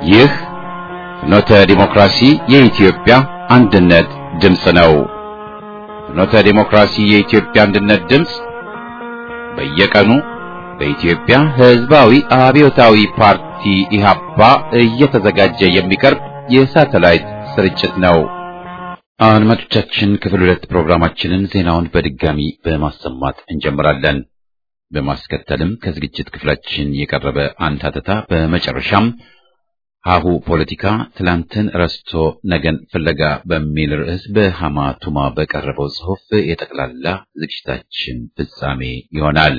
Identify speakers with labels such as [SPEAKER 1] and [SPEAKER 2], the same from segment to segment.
[SPEAKER 1] ይህ ፍኖተ ዲሞክራሲ የኢትዮጵያ አንድነት ድምፅ ነው። ፍኖተ ዲሞክራሲ የኢትዮጵያ አንድነት ድምፅ በየቀኑ በኢትዮጵያ ሕዝባዊ አብዮታዊ ፓርቲ ኢህአፓ እየተዘጋጀ የሚቀርብ የሳተላይት ስርጭት ነው። አድማጮቻችን ክፍል ሁለት ፕሮግራማችንን ዜናውን በድጋሚ በማሰማት እንጀምራለን። በማስከተልም ከዝግጅት ክፍላችን የቀረበ አንድ ሀተታ፣ በመጨረሻም ሀሁ ፖለቲካ ትላንትን ረስቶ ነገን ፍለጋ በሚል ርዕስ በሃማ ቱማ በቀረበው ጽሑፍ የጠቅላላ ዝግጅታችን ፍጻሜ ይሆናል።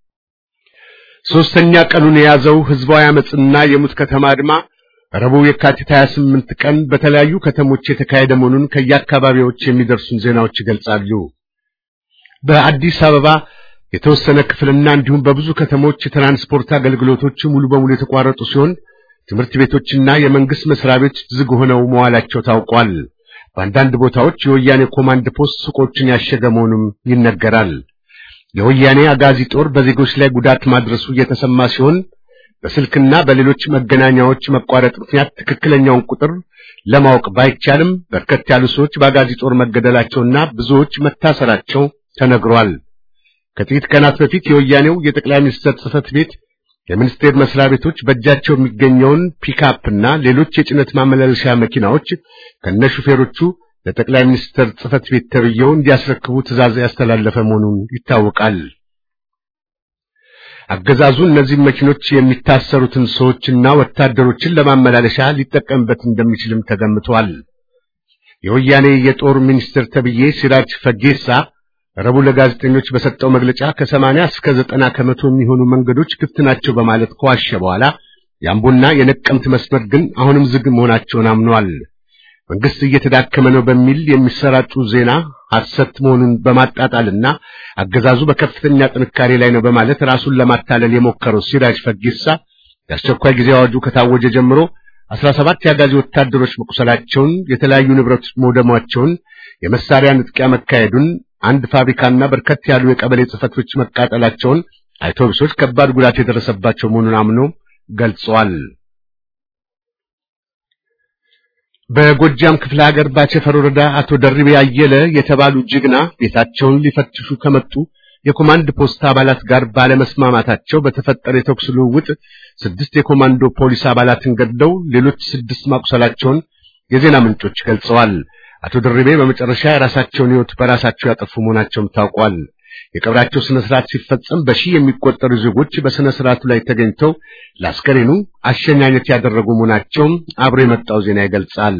[SPEAKER 2] ሶስተኛ ቀኑን የያዘው ህዝባዊ አመጽና የሙት ከተማ አድማ ረቡዕ የካቲት 28 ቀን በተለያዩ ከተሞች የተካሄደ መሆኑን ከየአካባቢዎች የሚደርሱን ዜናዎች ይገልጻሉ። በአዲስ አበባ የተወሰነ ክፍልና እንዲሁም በብዙ ከተሞች የትራንስፖርት አገልግሎቶች ሙሉ በሙሉ የተቋረጡ ሲሆን ትምህርት ቤቶችና የመንግስት መስሪያ ቤቶች ዝግ ሆነው መዋላቸው ታውቋል። በአንዳንድ ቦታዎች የወያኔ ኮማንድ ፖስት ሱቆችን ያሸገ መሆኑም ይነገራል። የወያኔ አጋዚ ጦር በዜጎች ላይ ጉዳት ማድረሱ እየተሰማ ሲሆን በስልክና በሌሎች መገናኛዎች መቋረጥ ምክንያት ትክክለኛውን ቁጥር ለማወቅ ባይቻልም በርከት ያሉ ሰዎች በአጋዚ ጦር መገደላቸውና ብዙዎች መታሰራቸው ተነግሯል። ከጥቂት ቀናት በፊት የወያኔው የጠቅላይ ሚኒስትር ጽህፈት ቤት የሚኒስቴር መስሪያ ቤቶች በእጃቸው የሚገኘውን ፒክአፕና ሌሎች የጭነት ማመላለሻ መኪናዎች ከነሹፌሮቹ ለጠቅላይ ሚኒስትር ጽህፈት ቤት ተብየው እንዲያስረክቡ ትዕዛዝ ያስተላለፈ መሆኑን ይታወቃል። አገዛዙ እነዚህ መኪኖች የሚታሰሩትን ሰዎችና ወታደሮችን ለማመላለሻ ሊጠቀምበት እንደሚችልም ተገምቷል። የወያኔ የጦር ሚኒስትር ተብዬ ሲራጅ ፈጌሳ ረቡዕ ለጋዜጠኞች በሰጠው መግለጫ ከሰማንያ እስከ ዘጠና ከመቶ የሚሆኑ መንገዶች ክፍት ናቸው በማለት ከዋሸ በኋላ የአምቦና የነቀምት መስመር ግን አሁንም ዝግ መሆናቸውን አምኗል። መንግስት እየተዳከመ ነው በሚል የሚሰራጩ ዜና ሐሰት መሆኑን በማጣጣልና አገዛዙ በከፍተኛ ጥንካሬ ላይ ነው በማለት ራሱን ለማታለል የሞከረው ሲራጅ ፈጌሳ የአስቸኳይ ጊዜ አዋጁ ከታወጀ ጀምሮ አስራ ሰባት የአጋዚ ወታደሮች መቁሰላቸውን፣ የተለያዩ ንብረቶች መውደማቸውን፣ የመሳሪያ ንጥቂያ መካሄዱን አንድ ፋብሪካና በርከት ያሉ የቀበሌ ጽሕፈቶች መቃጠላቸውን፣ አውቶቡሶች ከባድ ጉዳት የደረሰባቸው መሆኑን አምኖ ገልጸዋል። በጎጃም ክፍለ ሀገር ባቸፈር ወረዳ አቶ ደርቤ አየለ የተባሉ ጀግና ቤታቸውን ሊፈትሹ ከመጡ የኮማንድ ፖስት አባላት ጋር ባለመስማማታቸው በተፈጠረ የተኩስ ልውውጥ ስድስት የኮማንዶ ፖሊስ አባላትን ገድለው ሌሎች ስድስት ማቁሰላቸውን የዜና ምንጮች ገልጸዋል። አቶ ደርቤ በመጨረሻ የራሳቸውን ሕይወት በራሳቸው ያጠፉ መሆናቸውም ታውቋል። የቀብራቸው ስነ ስርዓት ሲፈጸም በሺህ የሚቆጠሩ ዜጎች በስነ ስርዓቱ ላይ ተገኝተው ለአስከሬኑ አሸኛኘት ያደረጉ መሆናቸውም አብሮ የመጣው ዜና ይገልጻል።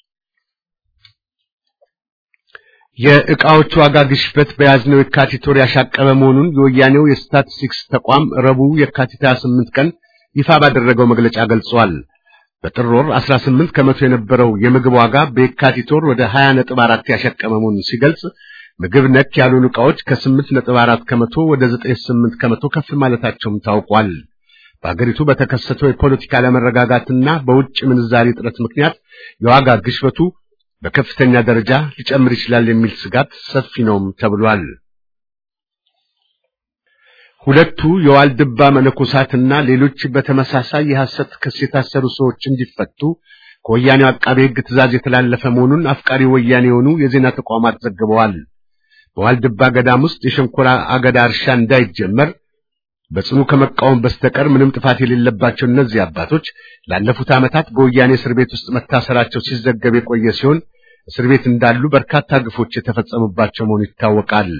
[SPEAKER 2] የዕቃዎች ዋጋ ግሽበት በያዝነው የካቲት ወር ያሻቀበ መሆኑን የወያኔው የስታቲስቲክስ ተቋም ረቡዕ የካቲት 28 ቀን ይፋ ባደረገው መግለጫ ገልጿል። በጥር ወር 18 ከመቶ የነበረው የምግብ ዋጋ በየካቲት ወር ወደ 20 ነጥብ 4 ያሻቀበ መሆኑን ሲገልጽ ምግብ ነክ ያልሆኑ ዕቃዎች ከ8 ነጥብ 4 ከመቶ ወደ 9.8 ከመቶ ከፍ ማለታቸውም ታውቋል። በአገሪቱ በተከሰተው የፖለቲካ አለመረጋጋትና በውጭ ምንዛሪ እጥረት ምክንያት የዋጋ ግሽበቱ በከፍተኛ ደረጃ ሊጨምር ይችላል የሚል ስጋት ሰፊ ነውም ተብሏል። ሁለቱ የዋልድባ መነኮሳትና ሌሎች በተመሳሳይ የሐሰት ክስ የታሰሩ ሰዎች እንዲፈቱ ከወያኔው አቃቤ ሕግ ትዕዛዝ የተላለፈ መሆኑን አፍቃሪ ወያኔ የሆኑ የዜና ተቋማት ዘግበዋል። በዋልድባ ገዳም ውስጥ የሸንኮራ አገዳ እርሻ እንዳይጀመር በጽኑ ከመቃወም በስተቀር ምንም ጥፋት የሌለባቸው እነዚህ አባቶች ላለፉት ዓመታት በወያኔ እስር ቤት ውስጥ መታሰራቸው ሲዘገብ የቆየ ሲሆን እስር ቤት እንዳሉ በርካታ ግፎች የተፈጸሙባቸው መሆኑ ይታወቃል።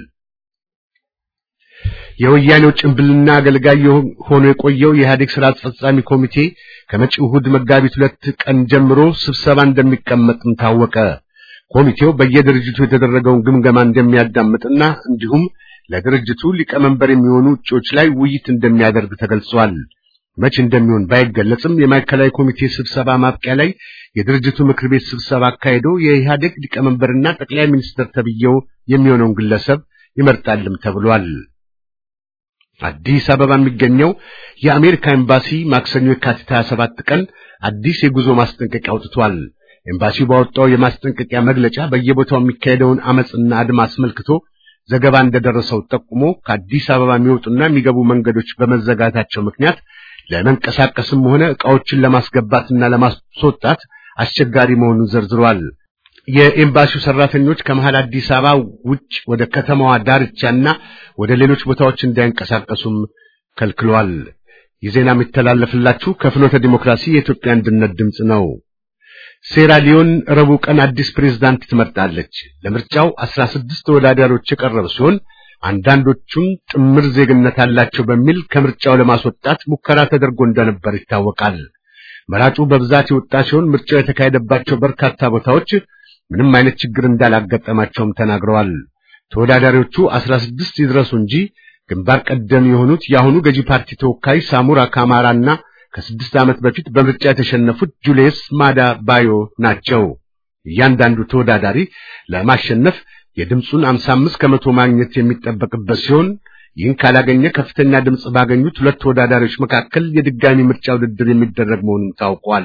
[SPEAKER 2] የወያኔው ጭምብልና አገልጋይ ሆኖ የቆየው የኢህአዴግ ስራ አስፈጻሚ ኮሚቴ ከመጪው እሑድ መጋቢት ሁለት ቀን ጀምሮ ስብሰባ እንደሚቀመጥም ታወቀ። ኮሚቴው በየድርጅቱ የተደረገውን ግምገማ እንደሚያዳምጥና እንዲሁም ለድርጅቱ ሊቀመንበር የሚሆኑ እጩዎች ላይ ውይይት እንደሚያደርግ ተገልጿል። መቼ እንደሚሆን ባይገለጽም የማዕከላዊ ኮሚቴ ስብሰባ ማብቂያ ላይ የድርጅቱ ምክር ቤት ስብሰባ አካሂዶ የኢህአዴግ ሊቀመንበርና ጠቅላይ ሚኒስትር ተብዬው የሚሆነውን ግለሰብ ይመርጣልም ተብሏል። አዲስ አበባ የሚገኘው የአሜሪካ ኤምባሲ ማክሰኞ የካቲት 27 ቀን አዲስ የጉዞ ማስጠንቀቂያ አውጥቷል። ኤምባሲው ባወጣው የማስጠንቀቂያ መግለጫ በየቦታው የሚካሄደውን አመጽና አድማ አስመልክቶ ዘገባ እንደደረሰው ጠቁሞ ከአዲስ አበባ የሚወጡና የሚገቡ መንገዶች በመዘጋታቸው ምክንያት ለመንቀሳቀስም ሆነ ዕቃዎችን ለማስገባትና ለማስወጣት አስቸጋሪ መሆኑን ዘርዝሯል። የኤምባሲው ሰራተኞች ከመሃል አዲስ አበባ ውጭ ወደ ከተማዋ ዳርቻና ወደ ሌሎች ቦታዎች እንዳይንቀሳቀሱም ከልክሏል። ይህ ዜና የሚተላለፍላችሁ ከፍኖተ ዲሞክራሲ የኢትዮጵያ አንድነት ድምፅ ነው። ሴራሊዮን ረቡዕ ቀን አዲስ ፕሬዝዳንት ትመርጣለች። ለምርጫው አስራ ስድስት ተወዳዳሪዎች የቀረቡ ሲሆን አንዳንዶቹም ጥምር ዜግነት አላቸው በሚል ከምርጫው ለማስወጣት ሙከራ ተደርጎ እንደነበር ይታወቃል። መራጩ በብዛት የወጣ ሲሆን ምርጫው የተካሄደባቸው በርካታ ቦታዎች ምንም አይነት ችግር እንዳላጋጠማቸውም ተናግረዋል። ተወዳዳሪዎቹ አስራ ስድስት ይድረሱ እንጂ ግንባር ቀደም የሆኑት የአሁኑ ገዢ ፓርቲ ተወካይ ሳሙራ ካማራና ከስድስት ዓመት በፊት በምርጫ የተሸነፉት ጁልየስ ማዳ ባዮ ናቸው። እያንዳንዱ ተወዳዳሪ ለማሸነፍ የድምፁን 55 ከመቶ ማግኘት የሚጠበቅበት ሲሆን ይህን ካላገኘ ከፍተኛ ድምፅ ባገኙት ሁለት ተወዳዳሪዎች መካከል የድጋሚ ምርጫ ውድድር የሚደረግ መሆኑን ታውቋል።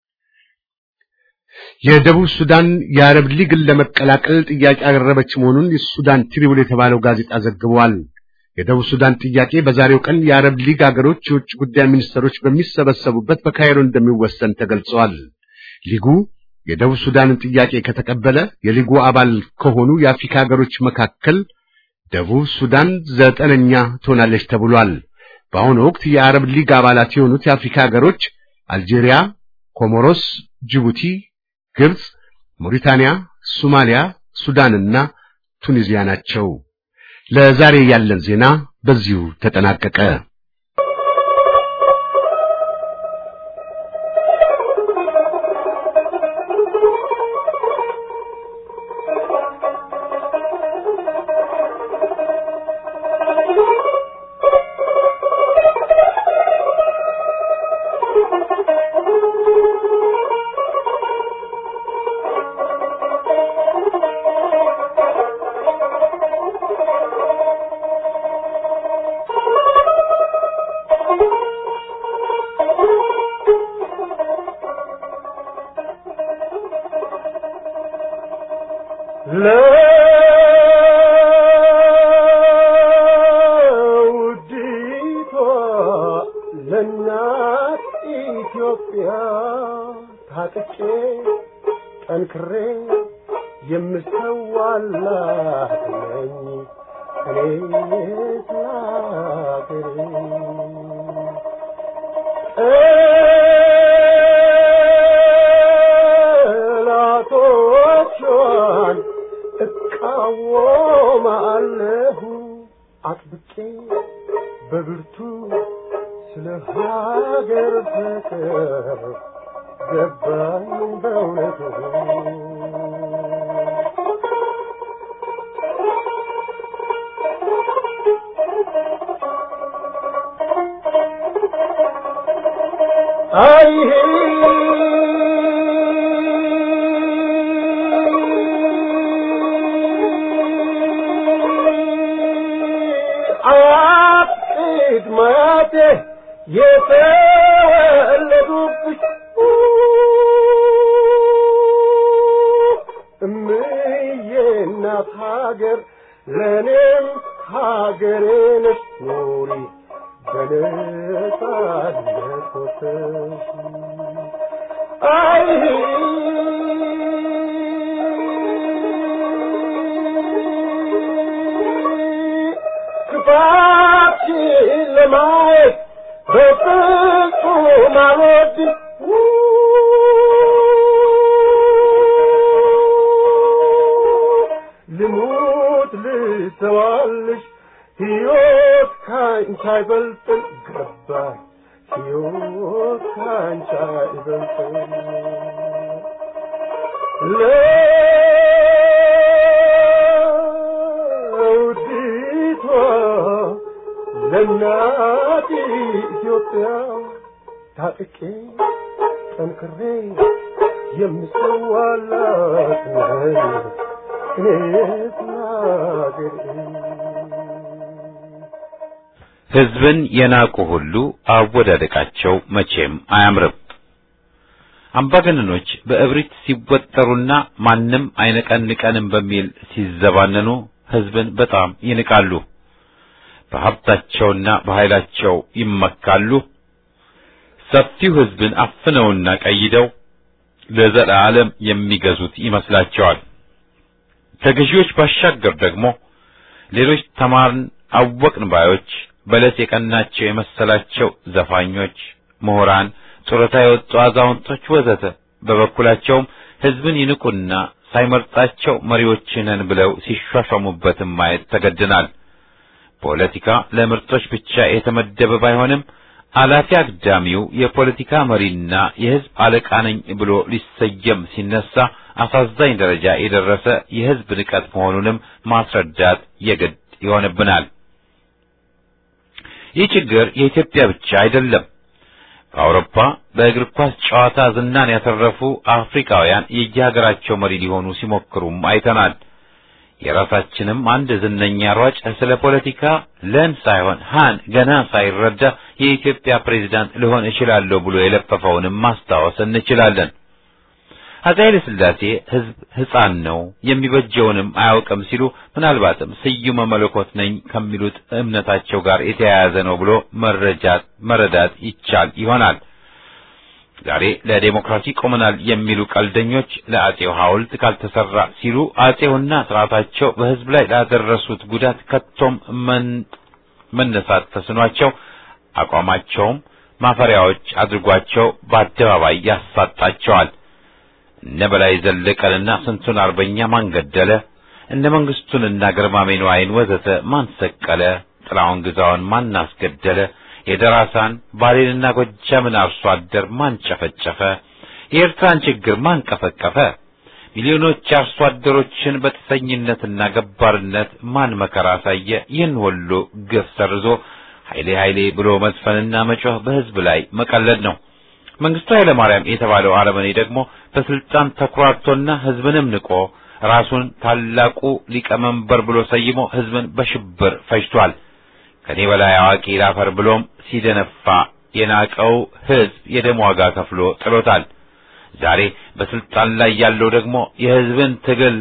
[SPEAKER 2] የደቡብ ሱዳን የአረብ ሊግን ለመቀላቀል ጥያቄ ያቀረበች መሆኑን የሱዳን ትሪቡል የተባለው ጋዜጣ ዘግቧል። የደቡብ ሱዳን ጥያቄ በዛሬው ቀን የአረብ ሊግ አገሮች የውጭ ጉዳይ ሚኒስትሮች በሚሰበሰቡበት በካይሮ እንደሚወሰን ተገልጿል። ሊጉ የደቡብ ሱዳንን ጥያቄ ከተቀበለ የሊጉ አባል ከሆኑ የአፍሪካ ሀገሮች መካከል ደቡብ ሱዳን ዘጠነኛ ትሆናለች ተብሏል። በአሁኑ ወቅት የአረብ ሊግ አባላት የሆኑት የአፍሪካ ሀገሮች አልጄሪያ፣ ኮሞሮስ፣ ጅቡቲ፣ ግብፅ፣ ሞሪታንያ፣ ሶማሊያ፣ ሱዳንና ቱኒዚያ ናቸው። ለዛሬ ያለን ዜና በዚሁ ተጠናቀቀ።
[SPEAKER 3] ለውዲቷ ለእናት ኢትዮጵያ ታጥቄ ጠንክሬ የምሰዋላት ነኝ እኔ ስላገሬ ጠላቶቿን እቃወማለሁ አጥብቄ በብርቱ ስለ ሀገር ፍቅር ገባኝ በእውነቱ አይሄ አጥድ ማቴ የተወለዱብሽ እምዬ እናት ሀገር ለእኔም ሀገሬ ነሽ ኑሪ በነጻነት ወጥተሽ አይ ክፋትሽን ለማየት በፍጹም አልወድም ልሙት ልተዋልሽ ሕይወት ካንቺ አይበልጥም ገባኝ ሕይወት ካንቺ አይበልጥም ለውዲቷ ለእናት ኢትዮጵያ ታጥቄ ጠንክሬ የምሰዋላት ነኝ እኔስ ለአገሬ
[SPEAKER 1] ሕዝብን የናቁ ሁሉ አወዳደቃቸው መቼም አያምርም። አምባገነኖች በእብሪት ሲወጠሩና ማንም አይነቀንቀንም በሚል ሲዘባነኑ ሕዝብን በጣም ይንቃሉ። በሀብታቸውና በኃይላቸው ይመካሉ። ሰፊው ሕዝብን አፍነውና ቀይደው ለዘላለም የሚገዙት ይመስላቸዋል። ከገዢዎች ባሻገር ደግሞ ሌሎች ተማርን አወቅን ባዮች፣ በለስ የቀናቸው የመሰላቸው ዘፋኞች፣ ምሁራን፣ ጡረታ የወጡ አዛውንቶች ወዘተ በበኩላቸውም ሕዝብን ይንቁና ሳይመርጣቸው መሪዎች ነን ብለው ሲሿሿሙበትም ማየት ተገድናል። ፖለቲካ ለምርጦች ብቻ የተመደበ ባይሆንም አላፊ አግዳሚው የፖለቲካ መሪና የሕዝብ አለቃ ነኝ ብሎ ሊሰየም ሲነሳ አሳዛኝ ደረጃ የደረሰ የሕዝብ ንቀት መሆኑንም ማስረዳት የግድ ይሆንብናል። ይህ ችግር የኢትዮጵያ ብቻ አይደለም። በአውሮፓ በእግር ኳስ ጨዋታ ዝናን ያተረፉ አፍሪካውያን የየሀገራቸው መሪ ሊሆኑ ሲሞክሩም አይተናል። የራሳችንም አንድ ዝነኛ ሯጭ ስለ ፖለቲካ ለን ሳይሆን ሃን ገና ሳይረዳ የኢትዮጵያ ፕሬዝዳንት ልሆን እችላለሁ ብሎ የለፈፈውንም ማስታወስ እንችላለን። አፄ ኃይለ ሥላሴ ሕዝብ ሕፃን ነው የሚበጀውንም አያውቅም ሲሉ ምናልባትም ስዩመ መለኮት ነኝ ከሚሉት እምነታቸው ጋር የተያያዘ ነው ብሎ መረጃት መረዳት ይቻል ይሆናል። ዛሬ ለዴሞክራሲ ቆመናል የሚሉ ቀልደኞች ለአፄው ሐውልት ካልተሰራ ሲሉ አፄውና ስርዓታቸው በሕዝብ ላይ ላደረሱት ጉዳት ከቶም መነሳት ተስኗቸው አቋማቸውም ማፈሪያዎች አድርጓቸው በአደባባይ ያሳጣቸዋል። እነ በላይ ዘለቀንና ስንቱን አርበኛ ማን ገደለ? እነ መንግስቱንና ግርማሜ ነዋይን ወዘተ ማን ሰቀለ? ጥላሁን ግዛውን ማን አስገደለ? የደራሳን ባሌንና ጎጃምን አርሶ አደር ማን ጨፈጨፈ? የኤርትራን ችግር ማን ቀፈቀፈ? ሚሊዮኖች አርሶ አደሮችን በጥሰኝነትና ገባርነት ማን መከራ አሳየ? ይህን ሁሉ ግፍ ሰርዞ ኃይሌ ኃይሌ ብሎ መዝፈንና መጮህ በሕዝብ ላይ መቀለድ ነው። መንግስቱ ኃይለ ማርያም የተባለው አረመኔ ደግሞ በስልጣን ተኩራርቶና ሕዝብንም ንቆ ራሱን ታላቁ ሊቀመንበር ብሎ ሰይሞ ሕዝብን በሽብር ፈጅቷል። ከኔ በላይ አዋቂ ላፈር ብሎም ሲደነፋ የናቀው ሕዝብ የደም ዋጋ ከፍሎ ጥሎታል። ዛሬ በስልጣን ላይ ያለው ደግሞ የሕዝብን ትግል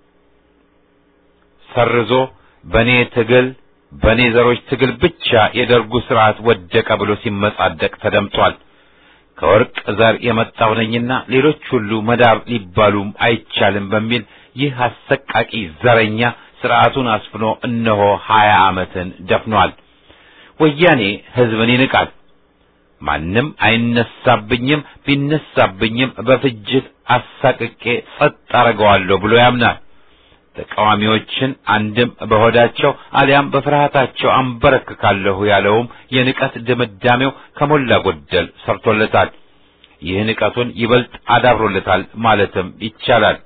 [SPEAKER 1] ሰርዞ በኔ ትግል በኔ ዘሮች ትግል ብቻ የደርጉ ስርዓት ወደቀ ብሎ ሲመጻደቅ ተደምጧል። ከወርቅ ዘር የመጣው ነኝና ሌሎች ሁሉ መዳብ ሊባሉም አይቻልም በሚል ይህ አሰቃቂ ዘረኛ ስርዓቱን አስፍኖ እነሆ ሀያ ዓመትን ደፍኗል። ወያኔ ሕዝብን ይንቃል። ማንም አይነሳብኝም፣ ቢነሳብኝም በፍጅት አሳቅቄ ጸጥ አረገዋለሁ ብሎ ያምናል። ተቃዋሚዎችን አንድም በሆዳቸው አሊያም በፍርሃታቸው አንበረክካለሁ ያለውም የንቀት ድምዳሜው ከሞላ ጎደል ሰርቶለታል። ይህ ንቀቱን ይበልጥ አዳብሮለታል ማለትም ይቻላል።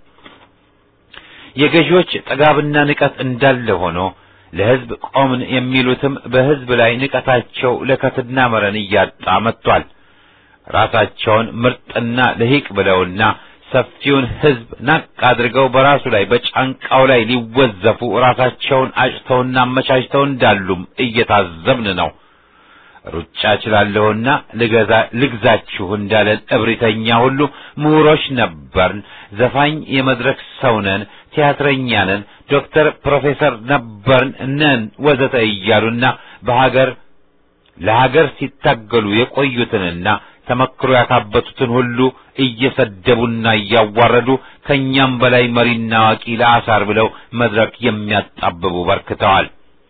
[SPEAKER 1] የገዢዎች ጥጋብና ንቀት እንዳለ ሆኖ ለሕዝብ ቆምን የሚሉትም በሕዝብ ላይ ንቀታቸው ለከትና መረን እያጣ መጥቷል። ራሳቸውን ምርጥና ልሂቅ ብለውና ሰፊውን ሕዝብ ናቅ አድርገው በራሱ ላይ በጫንቃው ላይ ሊወዘፉ ራሳቸውን አጭተውና አመቻችተው እንዳሉም እየታዘብን ነው። ሩጫ እችላለሁና ልገዛ ልግዛችሁ እንዳለን እብሪተኛ ሁሉ ምሁሮች ነበርን፣ ዘፋኝ የመድረክ ሰው ነን፣ ቲያትረኛ ነን፣ ዶክተር ፕሮፌሰር ነበርን ነን ወዘተ እያሉና በሀገር ለሀገር ሲታገሉ የቆዩትንና ተመክሮ ያካበቱትን ሁሉ እየሰደቡና እያዋረዱ ከኛም በላይ መሪና አዋቂ ለአሳር ብለው መድረክ የሚያጣብቡ በርክተዋል።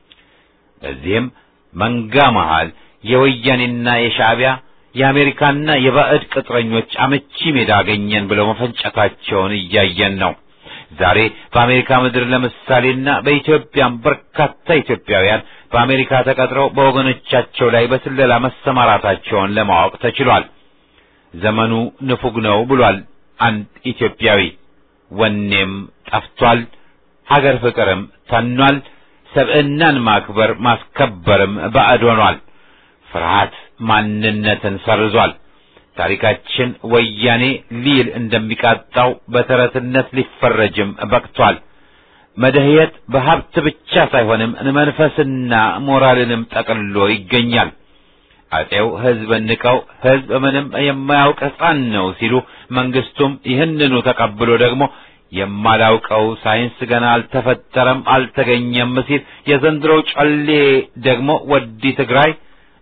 [SPEAKER 1] በዚህም መንጋ መሃል የወያኔና የሻዕቢያ የአሜሪካና የባዕድ ቅጥረኞች አመቺ ሜዳ አገኘን ብለው መፈንጨታቸውን እያየን ነው። ዛሬ በአሜሪካ ምድር ለምሳሌና በኢትዮጵያም በርካታ ኢትዮጵያውያን በአሜሪካ ተቀጥረው በወገኖቻቸው ላይ በስለላ መሰማራታቸውን ለማወቅ ተችሏል። ዘመኑ ንፉግ ነው ብሏል አንድ ኢትዮጵያዊ። ወኔም ጠፍቷል፣ ሀገር ፍቅርም ተኗል፣ ሰብዕናን ማክበር ማስከበርም ባዕድ ሆኗል። ፍርሃት ማንነትን ሰርዟል። ታሪካችን ወያኔ ሊል እንደሚቃጣው በተረትነት ሊፈረጅም በቅቷል። መደህየት በሀብት ብቻ ሳይሆንም መንፈስና ሞራልንም ጠቅልሎ ይገኛል። አጼው ሕዝብን ንቀው ሕዝብ ምንም የማያውቅ ሕፃን ነው ሲሉ መንግስቱም ይህንኑ ተቀብሎ ደግሞ የማላውቀው ሳይንስ ገና አልተፈጠረም አልተገኘም ሲል የዘንድሮው ጨሌ ደግሞ ወዲ ትግራይ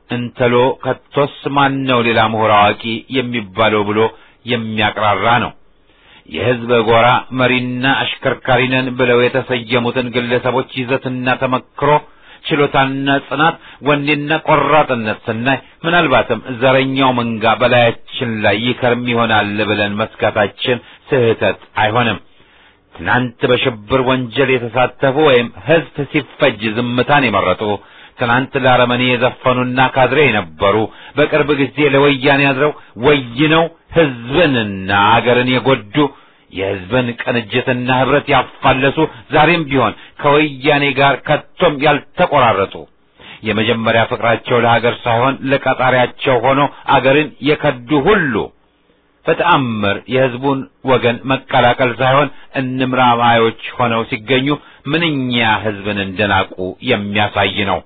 [SPEAKER 1] እንተሎ ከቶስ ማን ነው ሌላ ምሁር አዋቂ የሚባለው ብሎ የሚያቅራራ ነው። የሕዝብ ጎራ መሪና አሽከርካሪ ነን ብለው የተሰየሙትን ግለሰቦች ይዘትና ተመክሮ ችሎታና ጽናት፣ ወኔና ቆራጥነት ስናይ ምናልባትም ዘረኛው መንጋ በላያችን ላይ ይከርም ይሆናል ብለን መስጋታችን ስህተት አይሆንም። ትናንት በሽብር ወንጀል የተሳተፉ ወይም ሕዝብ ሲፈጅ ዝምታን የመረጡ ትናንት ለአረመኔ የዘፈኑና ካድሬ የነበሩ በቅርብ ጊዜ ለወያኔ አድረው ወይነው ሕዝብንና አገርን የጎዱ የሕዝብን ቅንጅትና ኅብረት ያፋለሱ ዛሬም ቢሆን ከወያኔ ጋር ከቶም ያልተቆራረጡ የመጀመሪያ ፍቅራቸው ለሀገር ሳይሆን ለቀጣሪያቸው ሆኖ አገርን የከዱ ሁሉ በተአምር የሕዝቡን ወገን መቀላቀል ሳይሆን እንምራማዮች ሆነው ሲገኙ ምንኛ ሕዝብን እንደናቁ የሚያሳይ ነው።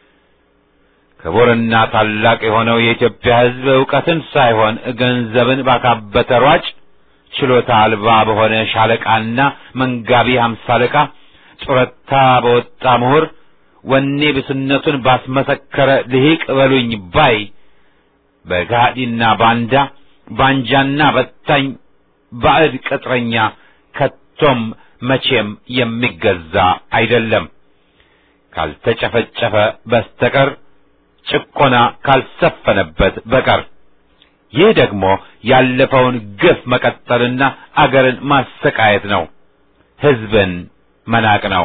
[SPEAKER 1] ክቡርና ታላቅ የሆነው የኢትዮጵያ ሕዝብ ዕውቀትን ሳይሆን ገንዘብን ባካበተ ሯጭ ችሎታ አልባ በሆነ ሻለቃና መንጋቢ ሀምሳ አለቃ ጡረታ በወጣ ምሁር ወኔ ብስነቱን ባስመሰከረ ልሂቅ በሉኝ ባይ በጋዲና ባንዳ ባንጃና በታኝ ባዕድ ቅጥረኛ ከቶም መቼም የሚገዛ አይደለም። ካልተጨፈጨፈ በስተቀር ጭቆና ካልሰፈነበት በቀር ይህ ደግሞ ያለፈውን ግፍ መቀጠልና አገርን ማሰቃየት ነው። ሕዝብን መናቅ ነው።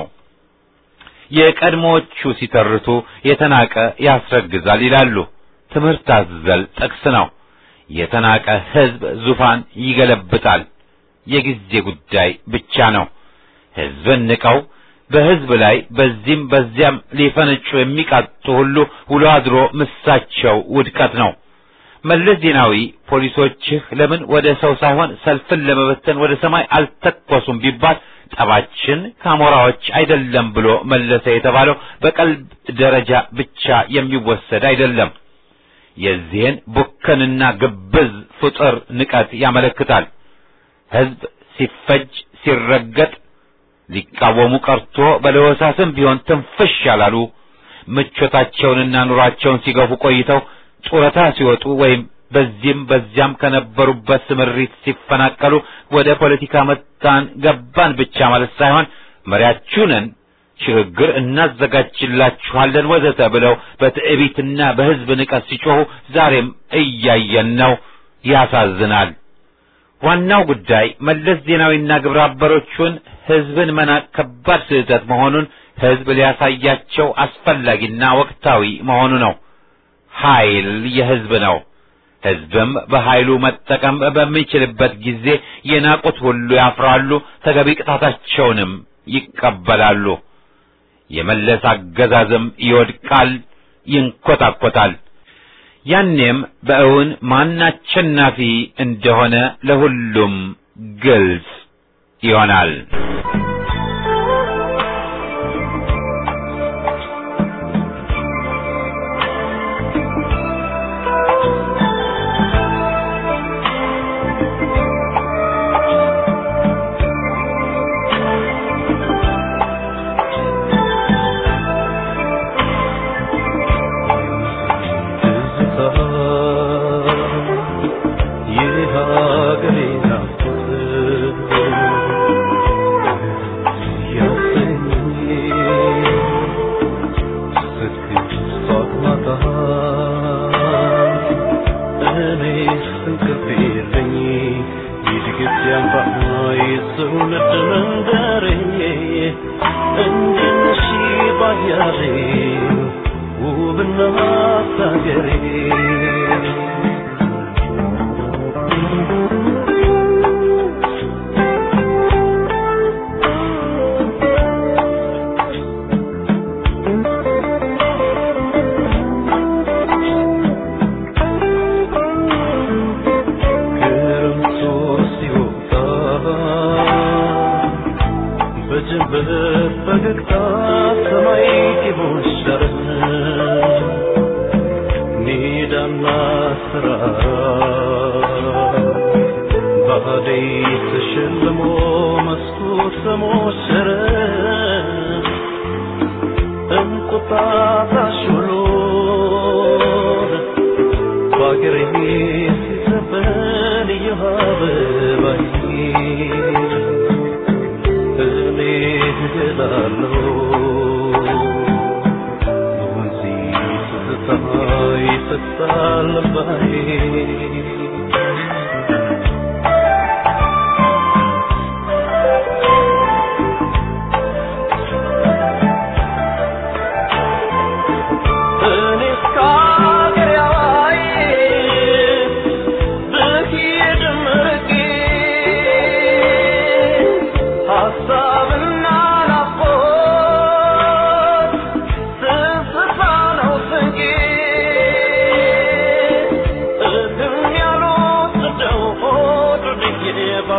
[SPEAKER 1] የቀድሞዎቹ ሲተርቱ የተናቀ ያስረግዛል ይላሉ። ትምህርት አዘል ጥቅስ ነው። የተናቀ ሕዝብ ዙፋን ይገለብጣል። የጊዜ ጉዳይ ብቻ ነው። ሕዝብን ንቀው በሕዝብ ላይ በዚህም በዚያም ሊፈነጩ የሚቃጡ ሁሉ ውሎ አድሮ ምሳቸው ውድቀት ነው። መለስ ዜናዊ ፖሊሶችህ ለምን ወደ ሰው ሳይሆን ሰልፍን ለመበተን ወደ ሰማይ አልተኮሱም ቢባል ጠባችን ከአሞራዎች አይደለም ብሎ መለሰ የተባለው በቀልብ ደረጃ ብቻ የሚወሰድ አይደለም። የዚህን ቡከንና ግብዝ ፍጡር ንቀት ያመለክታል። ሕዝብ ሲፈጅ ሲረገጥ ሊቃወሙ ቀርቶ በለወሳስም ቢሆን ትንፍሽ ያላሉ ምቾታቸውንና ኑሯቸውን ሲገፉ ቆይተው ጡረታ ሲወጡ ወይም በዚህም በዚያም ከነበሩበት ስምሪት ሲፈናቀሉ ወደ ፖለቲካ መጣን ገባን ብቻ ማለት ሳይሆን መሪያችሁ ነን፣ ሽግግር እናዘጋጅላችኋለን ወዘተ ብለው በትዕቢትና በሕዝብ ንቀት ሲጮኹ ዛሬም እያየን ነው። ያሳዝናል። ዋናው ጉዳይ መለስ ዜናዊና ግብረ አበሮቹን ሕዝብን መናቅ ከባድ ስህተት መሆኑን ሕዝብ ሊያሳያቸው አስፈላጊና ወቅታዊ መሆኑ ነው። ኃይል የሕዝብ ነው። ሕዝብም በኃይሉ መጠቀም በሚችልበት ጊዜ የናቁት ሁሉ ያፍራሉ፣ ተገቢ ቅጣታቸውንም ይቀበላሉ። የመለስ አገዛዝም ይወድቃል፣ ይንኮታኮታል። ያኔም በእውን ማን አሸናፊ እንደሆነ ለሁሉም ግልጽ ይሆናል።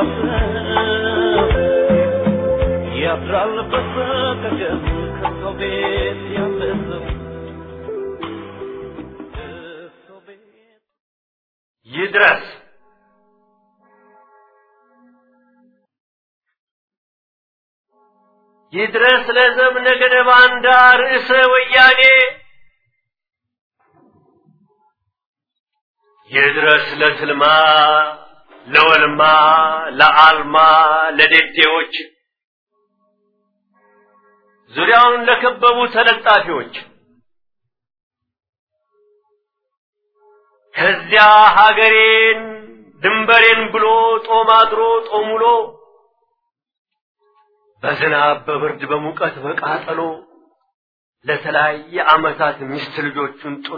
[SPEAKER 4] ሰው ያድራል በሰቀቀን ከሰው ቤት ያለ ሰው ከሰው ቤት
[SPEAKER 5] ይድረስ ይድረስ ለዘምነ ገደ ባንዳ ርዕሰ ወያኔ ይድረስ ለትልማ ለወልማ ለአልማ ለዴዴዎች ዙሪያውን ለከበቡ ተለጣፊዎች ከዚያ ሀገሬን ድንበሬን ብሎ ጦም አድሮ ጦም ውሎ በዝናብ በብርድ በሙቀት በቃጠሎ ለተለያየ ዓመታት ሚስት ልጆቹን ጥሎ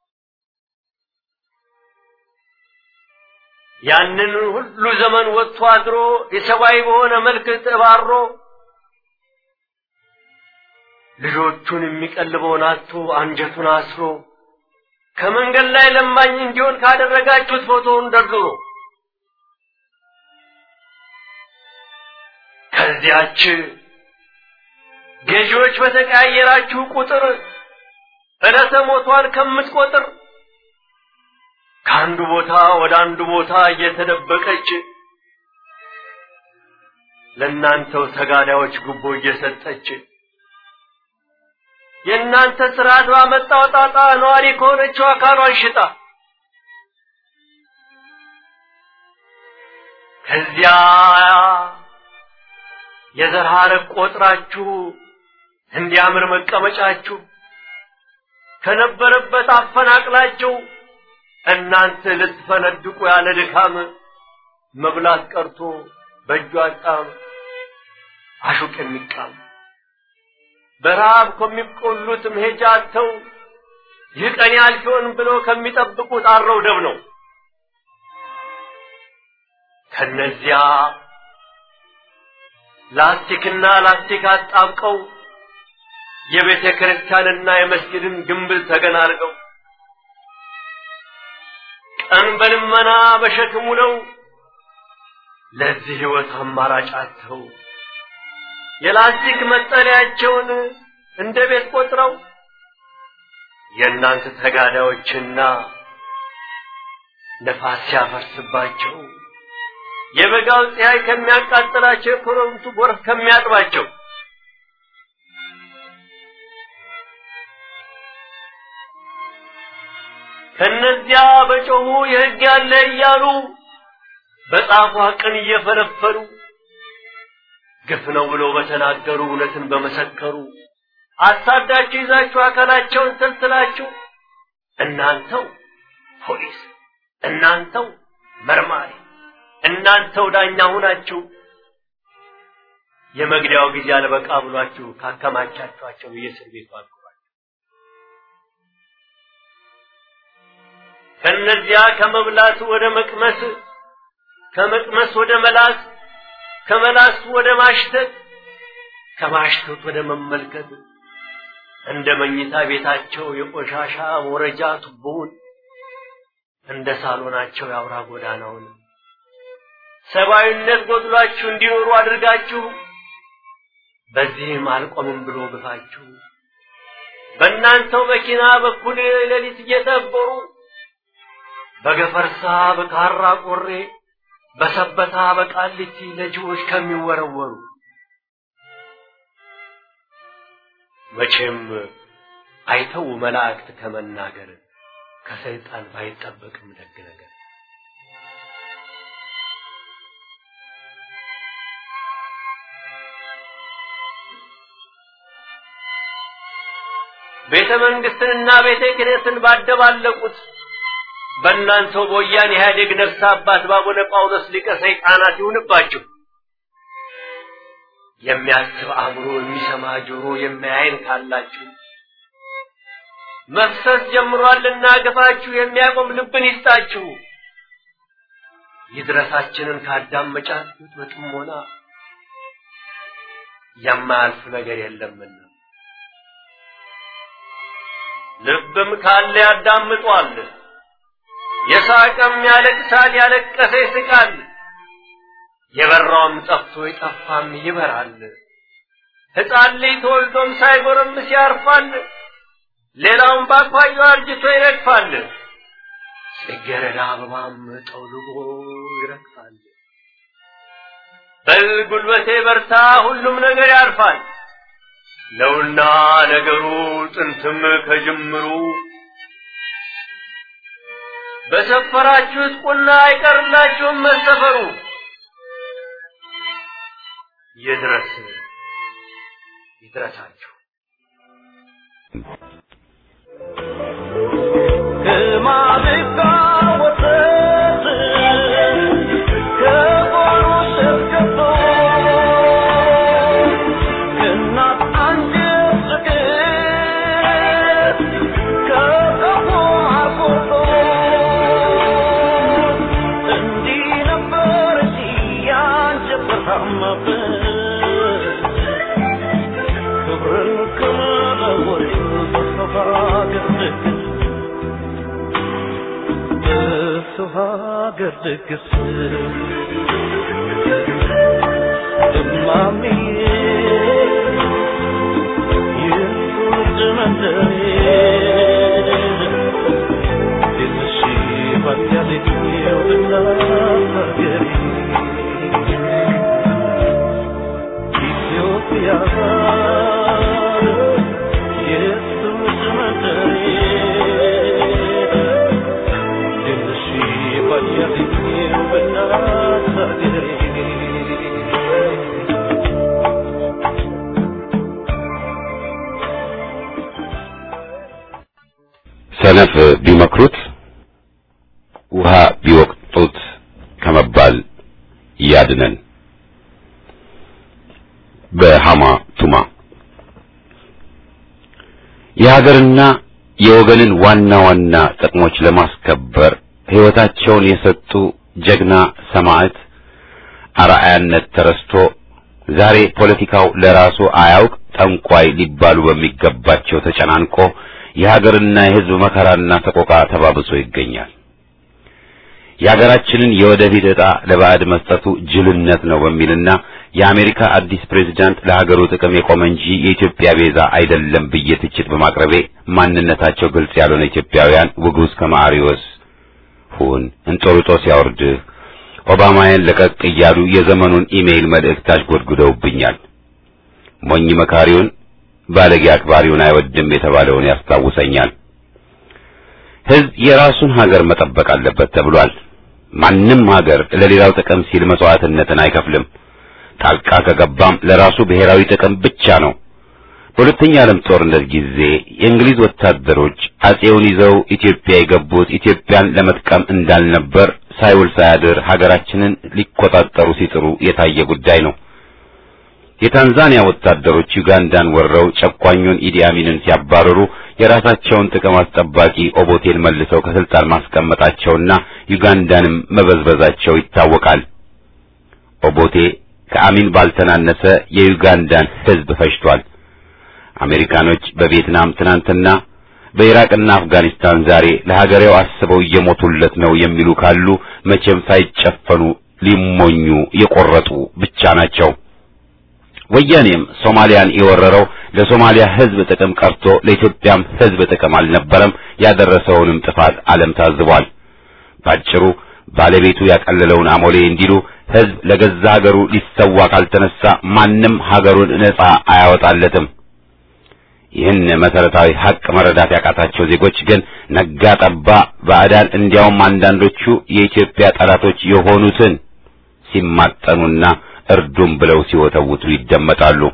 [SPEAKER 5] ያንን ሁሉ ዘመን ወጥቶ አድሮ የሰብአዊ በሆነ መልክ ተባሮ ልጆቹን የሚቀልበውን አጥቶ አንጀቱን አስሮ ከመንገድ ላይ ለማኝ እንዲሆን ካደረጋችሁት ፎቶውን ደርድሮ ከዚያች ገዢዎች በተቀያየራችሁ ቁጥር ዕለተ ሞቷን ከምትቆጥር ከአንዱ ቦታ ወደ አንዱ ቦታ እየተደበቀች ለእናንተው ተጋዳዮች ጉቦ እየሰጠች የእናንተ ስርዓት ባመጣው ጣጣ ነዋሪ ከሆነችው አካሏን ሽጣ ከዚያ የዘር ሐረግ ቆጥራችሁ እንዲያምር መቀመጫችሁ ከነበረበት አፈናቅላችሁ እናንተ ልትፈነድቁ ያለ ድካም መብላት ቀርቶ በእጁ አጣም አሹቅ የሚቃም በረሃብ ከሚቆሉት መሄጃ አጥተው ይህ ቀን ያልፊውን ብለው ከሚጠብቁት አረው ደብ ነው። ከነዚያ ላስቲክና ላስቲክ አጣብቀው የቤተ ክርስቲያንና የመስጊድን ግንብል ተገናርገው ቀን በልመና በሸክሙ ነው ለዚህ ሕይወት አማራጭ አጥተው የላስቲክ መጠለያቸውን እንደ ቤት ቆጥረው የእናንተ ተጋዳዮችና ነፋስ ሲያፈርስባቸው የበጋው ፀሐይ ከሚያቃጥላቸው የኮረምቱ ጎርፍ ከሚያጥባቸው ከነዚያ በጮሁ የሕግ ያለ እያሉ በጻፏ ቅን እየፈለፈሉ ግፍ ነው ብለው በተናገሩ እውነትን በመሰከሩ አሳዳችሁ ይዛችሁ አካላቸውን ተልትላችሁ እናንተው ፖሊስ፣ እናንተው መርማሪ፣ እናንተው ዳኛ ሁናችሁ የመግደያው ጊዜ አልበቃ ብሏችሁ ካከማቻችኋቸው የእስር ቤቱ አግሯቸው ከነዚያ ከመብላት ወደ መቅመስ ከመቅመስ ወደ መላስ ከመላስ ወደ ማሽተት ከማሽተት ወደ መመልከት እንደ መኝታ ቤታቸው የቆሻሻ መውረጃ ቱቦውን እንደ ሳሎናቸው የአውራ ጎዳናውን ሰብአዊነት ጎድሏችሁ እንዲኖሩ አድርጋችሁ በዚህም አልቆምም ብሎ ግፋችሁ በእናንተው መኪና በኩል ሌሊት እየተበሩ በገፈርሳ በካራ ቆሬ በሰበታ በቃሊቲ ለጅቦች ከሚወረወሩ መቼም አይተው መላእክት ከመናገር ከሰይጣን ባይጠበቅም ደግ ነገር ቤተ መንግስትንና ቤተ ክህነትን ባደባለቁት በእናንተው በወያኔ ኢህአዴግ ነፍስ አባት ባቡነ ጳውሎስ ሊቀ ሰይጣናት ይሁንባችሁ። የሚያስብ አእምሮ፣ የሚሰማ ጆሮ፣ የሚያይን ካላችሁ መፍሰስ ጀምሯልና ግፋችሁ የሚያቆም ልብን ይስጣችሁ። ይድረሳችንን ካዳመጫችሁት በጥሞና የማያልፍ ነገር የለምና ልብም ካለ ያዳምጧል። የሳቀም ያለቅሳል፣ ያለቀሰ ይስቃል። የበራውም ጠፍቶ የጠፋም ይበራል። ሕፃን ልጅ ተወልዶም ሳይጎረምስ ያርፋል። ሌላውም በአኳያው አርጅቶ ይረግፋል። ጽጌረዳ አበባም ጠውልጎ ይረግፋል። በል ጉልበቴ በርታ፣ ሁሉም ነገር ያልፋል ነውና ነገሩ ጥንትም ከጅምሩ በሰፈራችሁት ቁና አይቀርላችሁም መሰፈሩ ይድረስ ይድረሳችሁ።
[SPEAKER 4] ከማልጋ ወተት ከጓሮ ሸፍቶ ከእናት አንጀት ፍቅር ከቀፎ አቆርጦ እንዲህ ነበር ያንጀት በታመበት ክብርን ከመለወጥ በሰፋ ገርድግ በሰው ሀገር ድግስ እማሜ የትውልድ መንደሬ የነሺ ባያሌው እናት ሀገሬ ኢትዮጵያ የትውልድ መንደሬ የነሺ ባያሌው እናት ሀገሬ
[SPEAKER 1] ሰነፍ ቢመክሩት ውሃ ቢወቅጡት ከመባል ያድነን። በሃማ ቱማ የሀገርና የወገንን ዋና ዋና ጥቅሞች ለማስከበር ሕይወታቸውን የሰጡ ጀግና ሰማዕት አርአያነት ተረስቶ ዛሬ ፖለቲካው ለራሱ አያውቅ ጠንቋይ ሊባሉ በሚገባቸው ተጨናንቆ የሀገርና የሕዝብ መከራና ሰቆቃ ተባብሶ ይገኛል። የሀገራችንን የወደፊት ዕጣ ለባዕድ መስጠቱ ጅልነት ነው በሚልና የአሜሪካ አዲስ ፕሬዝዳንት ለሀገሩ ጥቅም የቆመ እንጂ የኢትዮጵያ ቤዛ አይደለም ብዬ ትችት በማቅረቤ ማንነታቸው ግልጽ ያልሆነ ኢትዮጵያውያን ውጉዝ ከማሪዎስ ሁን እንጦርጦስ ያወርድህ ኦባማያን ለቀቅ እያሉ የዘመኑን ኢሜይል መልእክት አሽጎድጉደውብኛል። ሞኝ መካሪውን ባለጌ አክባሪውን አይወድም የተባለውን ያስታውሰኛል። ሕዝብ የራሱን ሀገር መጠበቅ አለበት ተብሏል። ማንም ሀገር ለሌላው ጥቅም ሲል መስዋዕትነትን አይከፍልም። ጣልቃ ከገባም ለራሱ ብሔራዊ ጥቅም ብቻ ነው። በሁለተኛ ዓለም ጦርነት ጊዜ የእንግሊዝ ወታደሮች አጼውን ይዘው ኢትዮጵያ የገቡት ኢትዮጵያን ለመጥቀም እንዳልነበር ሳይውል ሳያድር ሀገራችንን ሊቆጣጠሩ ሲጥሩ የታየ ጉዳይ ነው። የታንዛኒያ ወታደሮች ዩጋንዳን ወረው ጨቋኙን ኢዲ አሚንን ሲያባረሩ የራሳቸውን ጥቅም አስጠባቂ ኦቦቴን መልሰው ከስልጣን ማስቀመጣቸውና ዩጋንዳንም መበዝበዛቸው ይታወቃል። ኦቦቴ ከአሚን ባልተናነሰ የዩጋንዳን ሕዝብ ፈጅቷል። አሜሪካኖች በቪየትናም ትናንትና በኢራቅና አፍጋኒስታን ዛሬ ለሀገሬው አስበው እየሞቱለት ነው የሚሉ ካሉ መቼም ሳይጨፈኑ ሊሞኙ የቆረጡ ብቻ ናቸው። ወያኔም ሶማሊያን የወረረው ለሶማሊያ ሕዝብ ጥቅም ቀርቶ ለኢትዮጵያም ሕዝብ ጥቅም አልነበረም። ያደረሰውንም ጥፋት ዓለም ታዝቧል። ባጭሩ ባለቤቱ ያቀለለውን አሞሌ እንዲሉ ሕዝብ ለገዛ ሀገሩ ሊሰዋ ካልተነሳ ማንም ሀገሩን ነጻ አያወጣለትም። ይህን መሰረታዊ ሀቅ መረዳት ያቃታቸው ዜጎች ግን ነጋ ጠባ ባዕዳን እንዲያውም አንዳንዶቹ የኢትዮጵያ ጠላቶች የሆኑትን ሲማጠኑና እርዱም ብለው ሲወተውቱ ይደመጣሉ።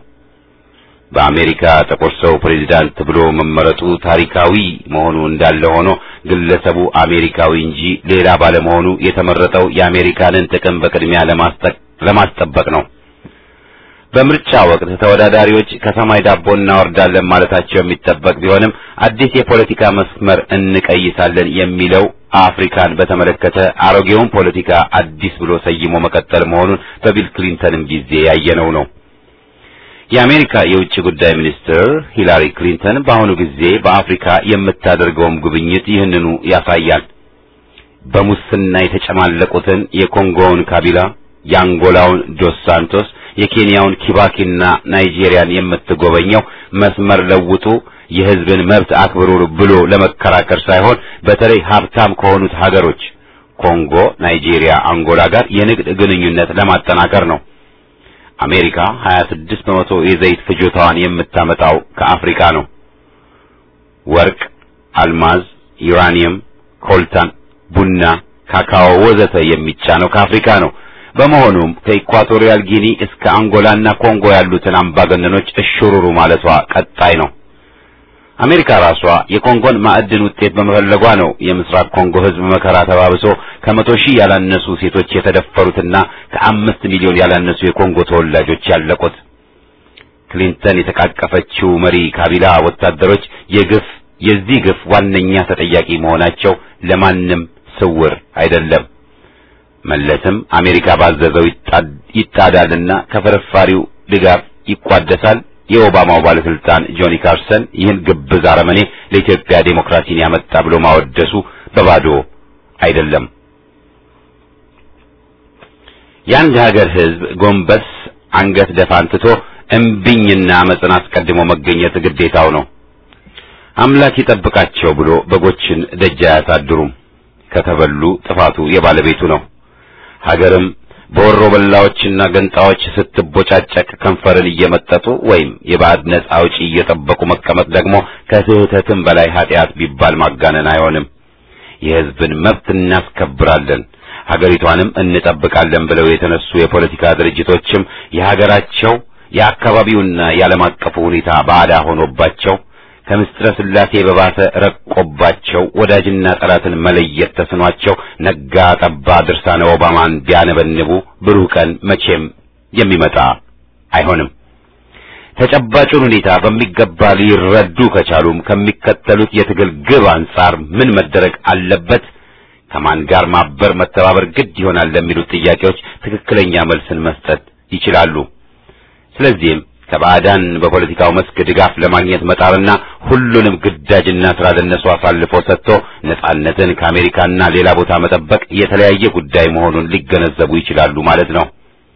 [SPEAKER 1] በአሜሪካ ጥቁር ሰው ፕሬዚዳንት ብሎ መመረጡ ታሪካዊ መሆኑ እንዳለ ሆኖ ግለሰቡ አሜሪካዊ እንጂ ሌላ ባለመሆኑ የተመረጠው የአሜሪካንን ጥቅም በቅድሚያ ለማስጠበቅ ነው። በምርጫ ወቅት ተወዳዳሪዎች ከሰማይ ዳቦ እናወርዳለን ማለታቸው የሚጠበቅ ቢሆንም አዲስ የፖለቲካ መስመር እንቀይሳለን የሚለው አፍሪካን በተመለከተ አሮጌውን ፖለቲካ አዲስ ብሎ ሰይሞ መቀጠል መሆኑን በቢል ክሊንተንም ጊዜ ያየነው ነው። የአሜሪካ የውጭ ጉዳይ ሚኒስትር ሂላሪ ክሊንተን በአሁኑ ጊዜ በአፍሪካ የምታደርገውም ጉብኝት ይህንኑ ያሳያል። በሙስና የተጨማለቁትን የኮንጎውን ካቢላ፣ የአንጎላውን ዶስ ሳንቶስ የኬንያውን ኪባኪና ናይጄሪያን የምትጎበኘው መስመር ለውጡ የሕዝብን መብት አክብሩ ብሎ ለመከራከር ሳይሆን በተለይ ሀብታም ከሆኑት ሀገሮች ኮንጎ፣ ናይጄሪያ፣ አንጎላ ጋር የንግድ ግንኙነት ለማጠናከር ነው። አሜሪካ 26 በመቶ የዘይት ፍጆታዋን የምታመጣው ከአፍሪካ ነው። ወርቅ፣ አልማዝ፣ ዩራኒየም፣ ኮልታን፣ ቡና፣ ካካኦ ወዘተ የሚጫነው ከአፍሪካ ነው። በመሆኑም ከኢኳቶሪያል ጊኒ እስከ አንጎላና ኮንጎ ያሉትን አምባገነኖች እሽሩሩ ማለቷ ቀጣይ ነው። አሜሪካ ራሷ የኮንጎን ማዕድን ውጤት በመፈለጓ ነው የምስራቅ ኮንጎ ሕዝብ መከራ ተባብሶ ከመቶ ሺህ ያላነሱ ሴቶች የተደፈሩትና ከአምስት ሚሊዮን ያላነሱ የኮንጎ ተወላጆች ያለቁት። ክሊንተን የተቃቀፈችው መሪ ካቢላ ወታደሮች የግፍ የዚህ ግፍ ዋነኛ ተጠያቂ መሆናቸው ለማንም ስውር አይደለም። መለስም አሜሪካ ባዘዘው ይጣዳልና ከፍርፋሪው ድጋፍ ይቋደሳል። የኦባማው ባለስልጣን ጆኒ ካርሰን ይህን ግብዝ አረመኔ ለኢትዮጵያ ዴሞክራሲን ያመጣ ብሎ ማወደሱ በባዶ አይደለም። የአንድ ሀገር ሕዝብ ጎንበስ አንገት ደፋን ትቶ እምቢኝና አመፅን አስቀድሞ መገኘት ግዴታው ነው። አምላክ ይጠብቃቸው ብሎ በጎችን ደጅ አያሳድሩም። ከተበሉ ጥፋቱ የባለቤቱ ነው። ሀገርም በወሮ በላዎችና ገንጣዎች ስትቦጫጨቅ ከንፈርን እየመጠጡ ወይም የባዕድ ነጻ አውጪ እየጠበቁ መቀመጥ ደግሞ ከስህተትም በላይ ኃጢአት ቢባል ማጋነን አይሆንም። የሕዝብን መብት እናስከብራለን፣ ሀገሪቷንም እንጠብቃለን ብለው የተነሱ የፖለቲካ ድርጅቶችም የሀገራቸው የአካባቢውና የዓለም አቀፉ ሁኔታ ባዕዳ ሆኖባቸው ከምስጢረ ሥላሴ በባሰ ረቆባቸው ወዳጅና ጠላትን መለየት ተስኗቸው ነጋ ጠባ ድርሳነ ኦባማን ቢያነበንቡ ብሩህ ቀን መቼም የሚመጣ አይሆንም። ተጨባጩን ሁኔታ በሚገባ ሊረዱ ከቻሉም ከሚከተሉት የትግል ግብ አንጻር ምን መደረግ አለበት፣ ከማን ጋር ማበር መተባበር ግድ ይሆናል ለሚሉት ጥያቄዎች ትክክለኛ መልስን መስጠት ይችላሉ። ስለዚህም ከባዕዳን በፖለቲካው መስክ ድጋፍ ለማግኘት መጣርና ሁሉንም ግዳጅና ስራ ለነሱ አሳልፎ ሰጥቶ ነጻነትን ከአሜሪካና ሌላ ቦታ መጠበቅ የተለያየ ጉዳይ መሆኑን ሊገነዘቡ ይችላሉ ማለት ነው።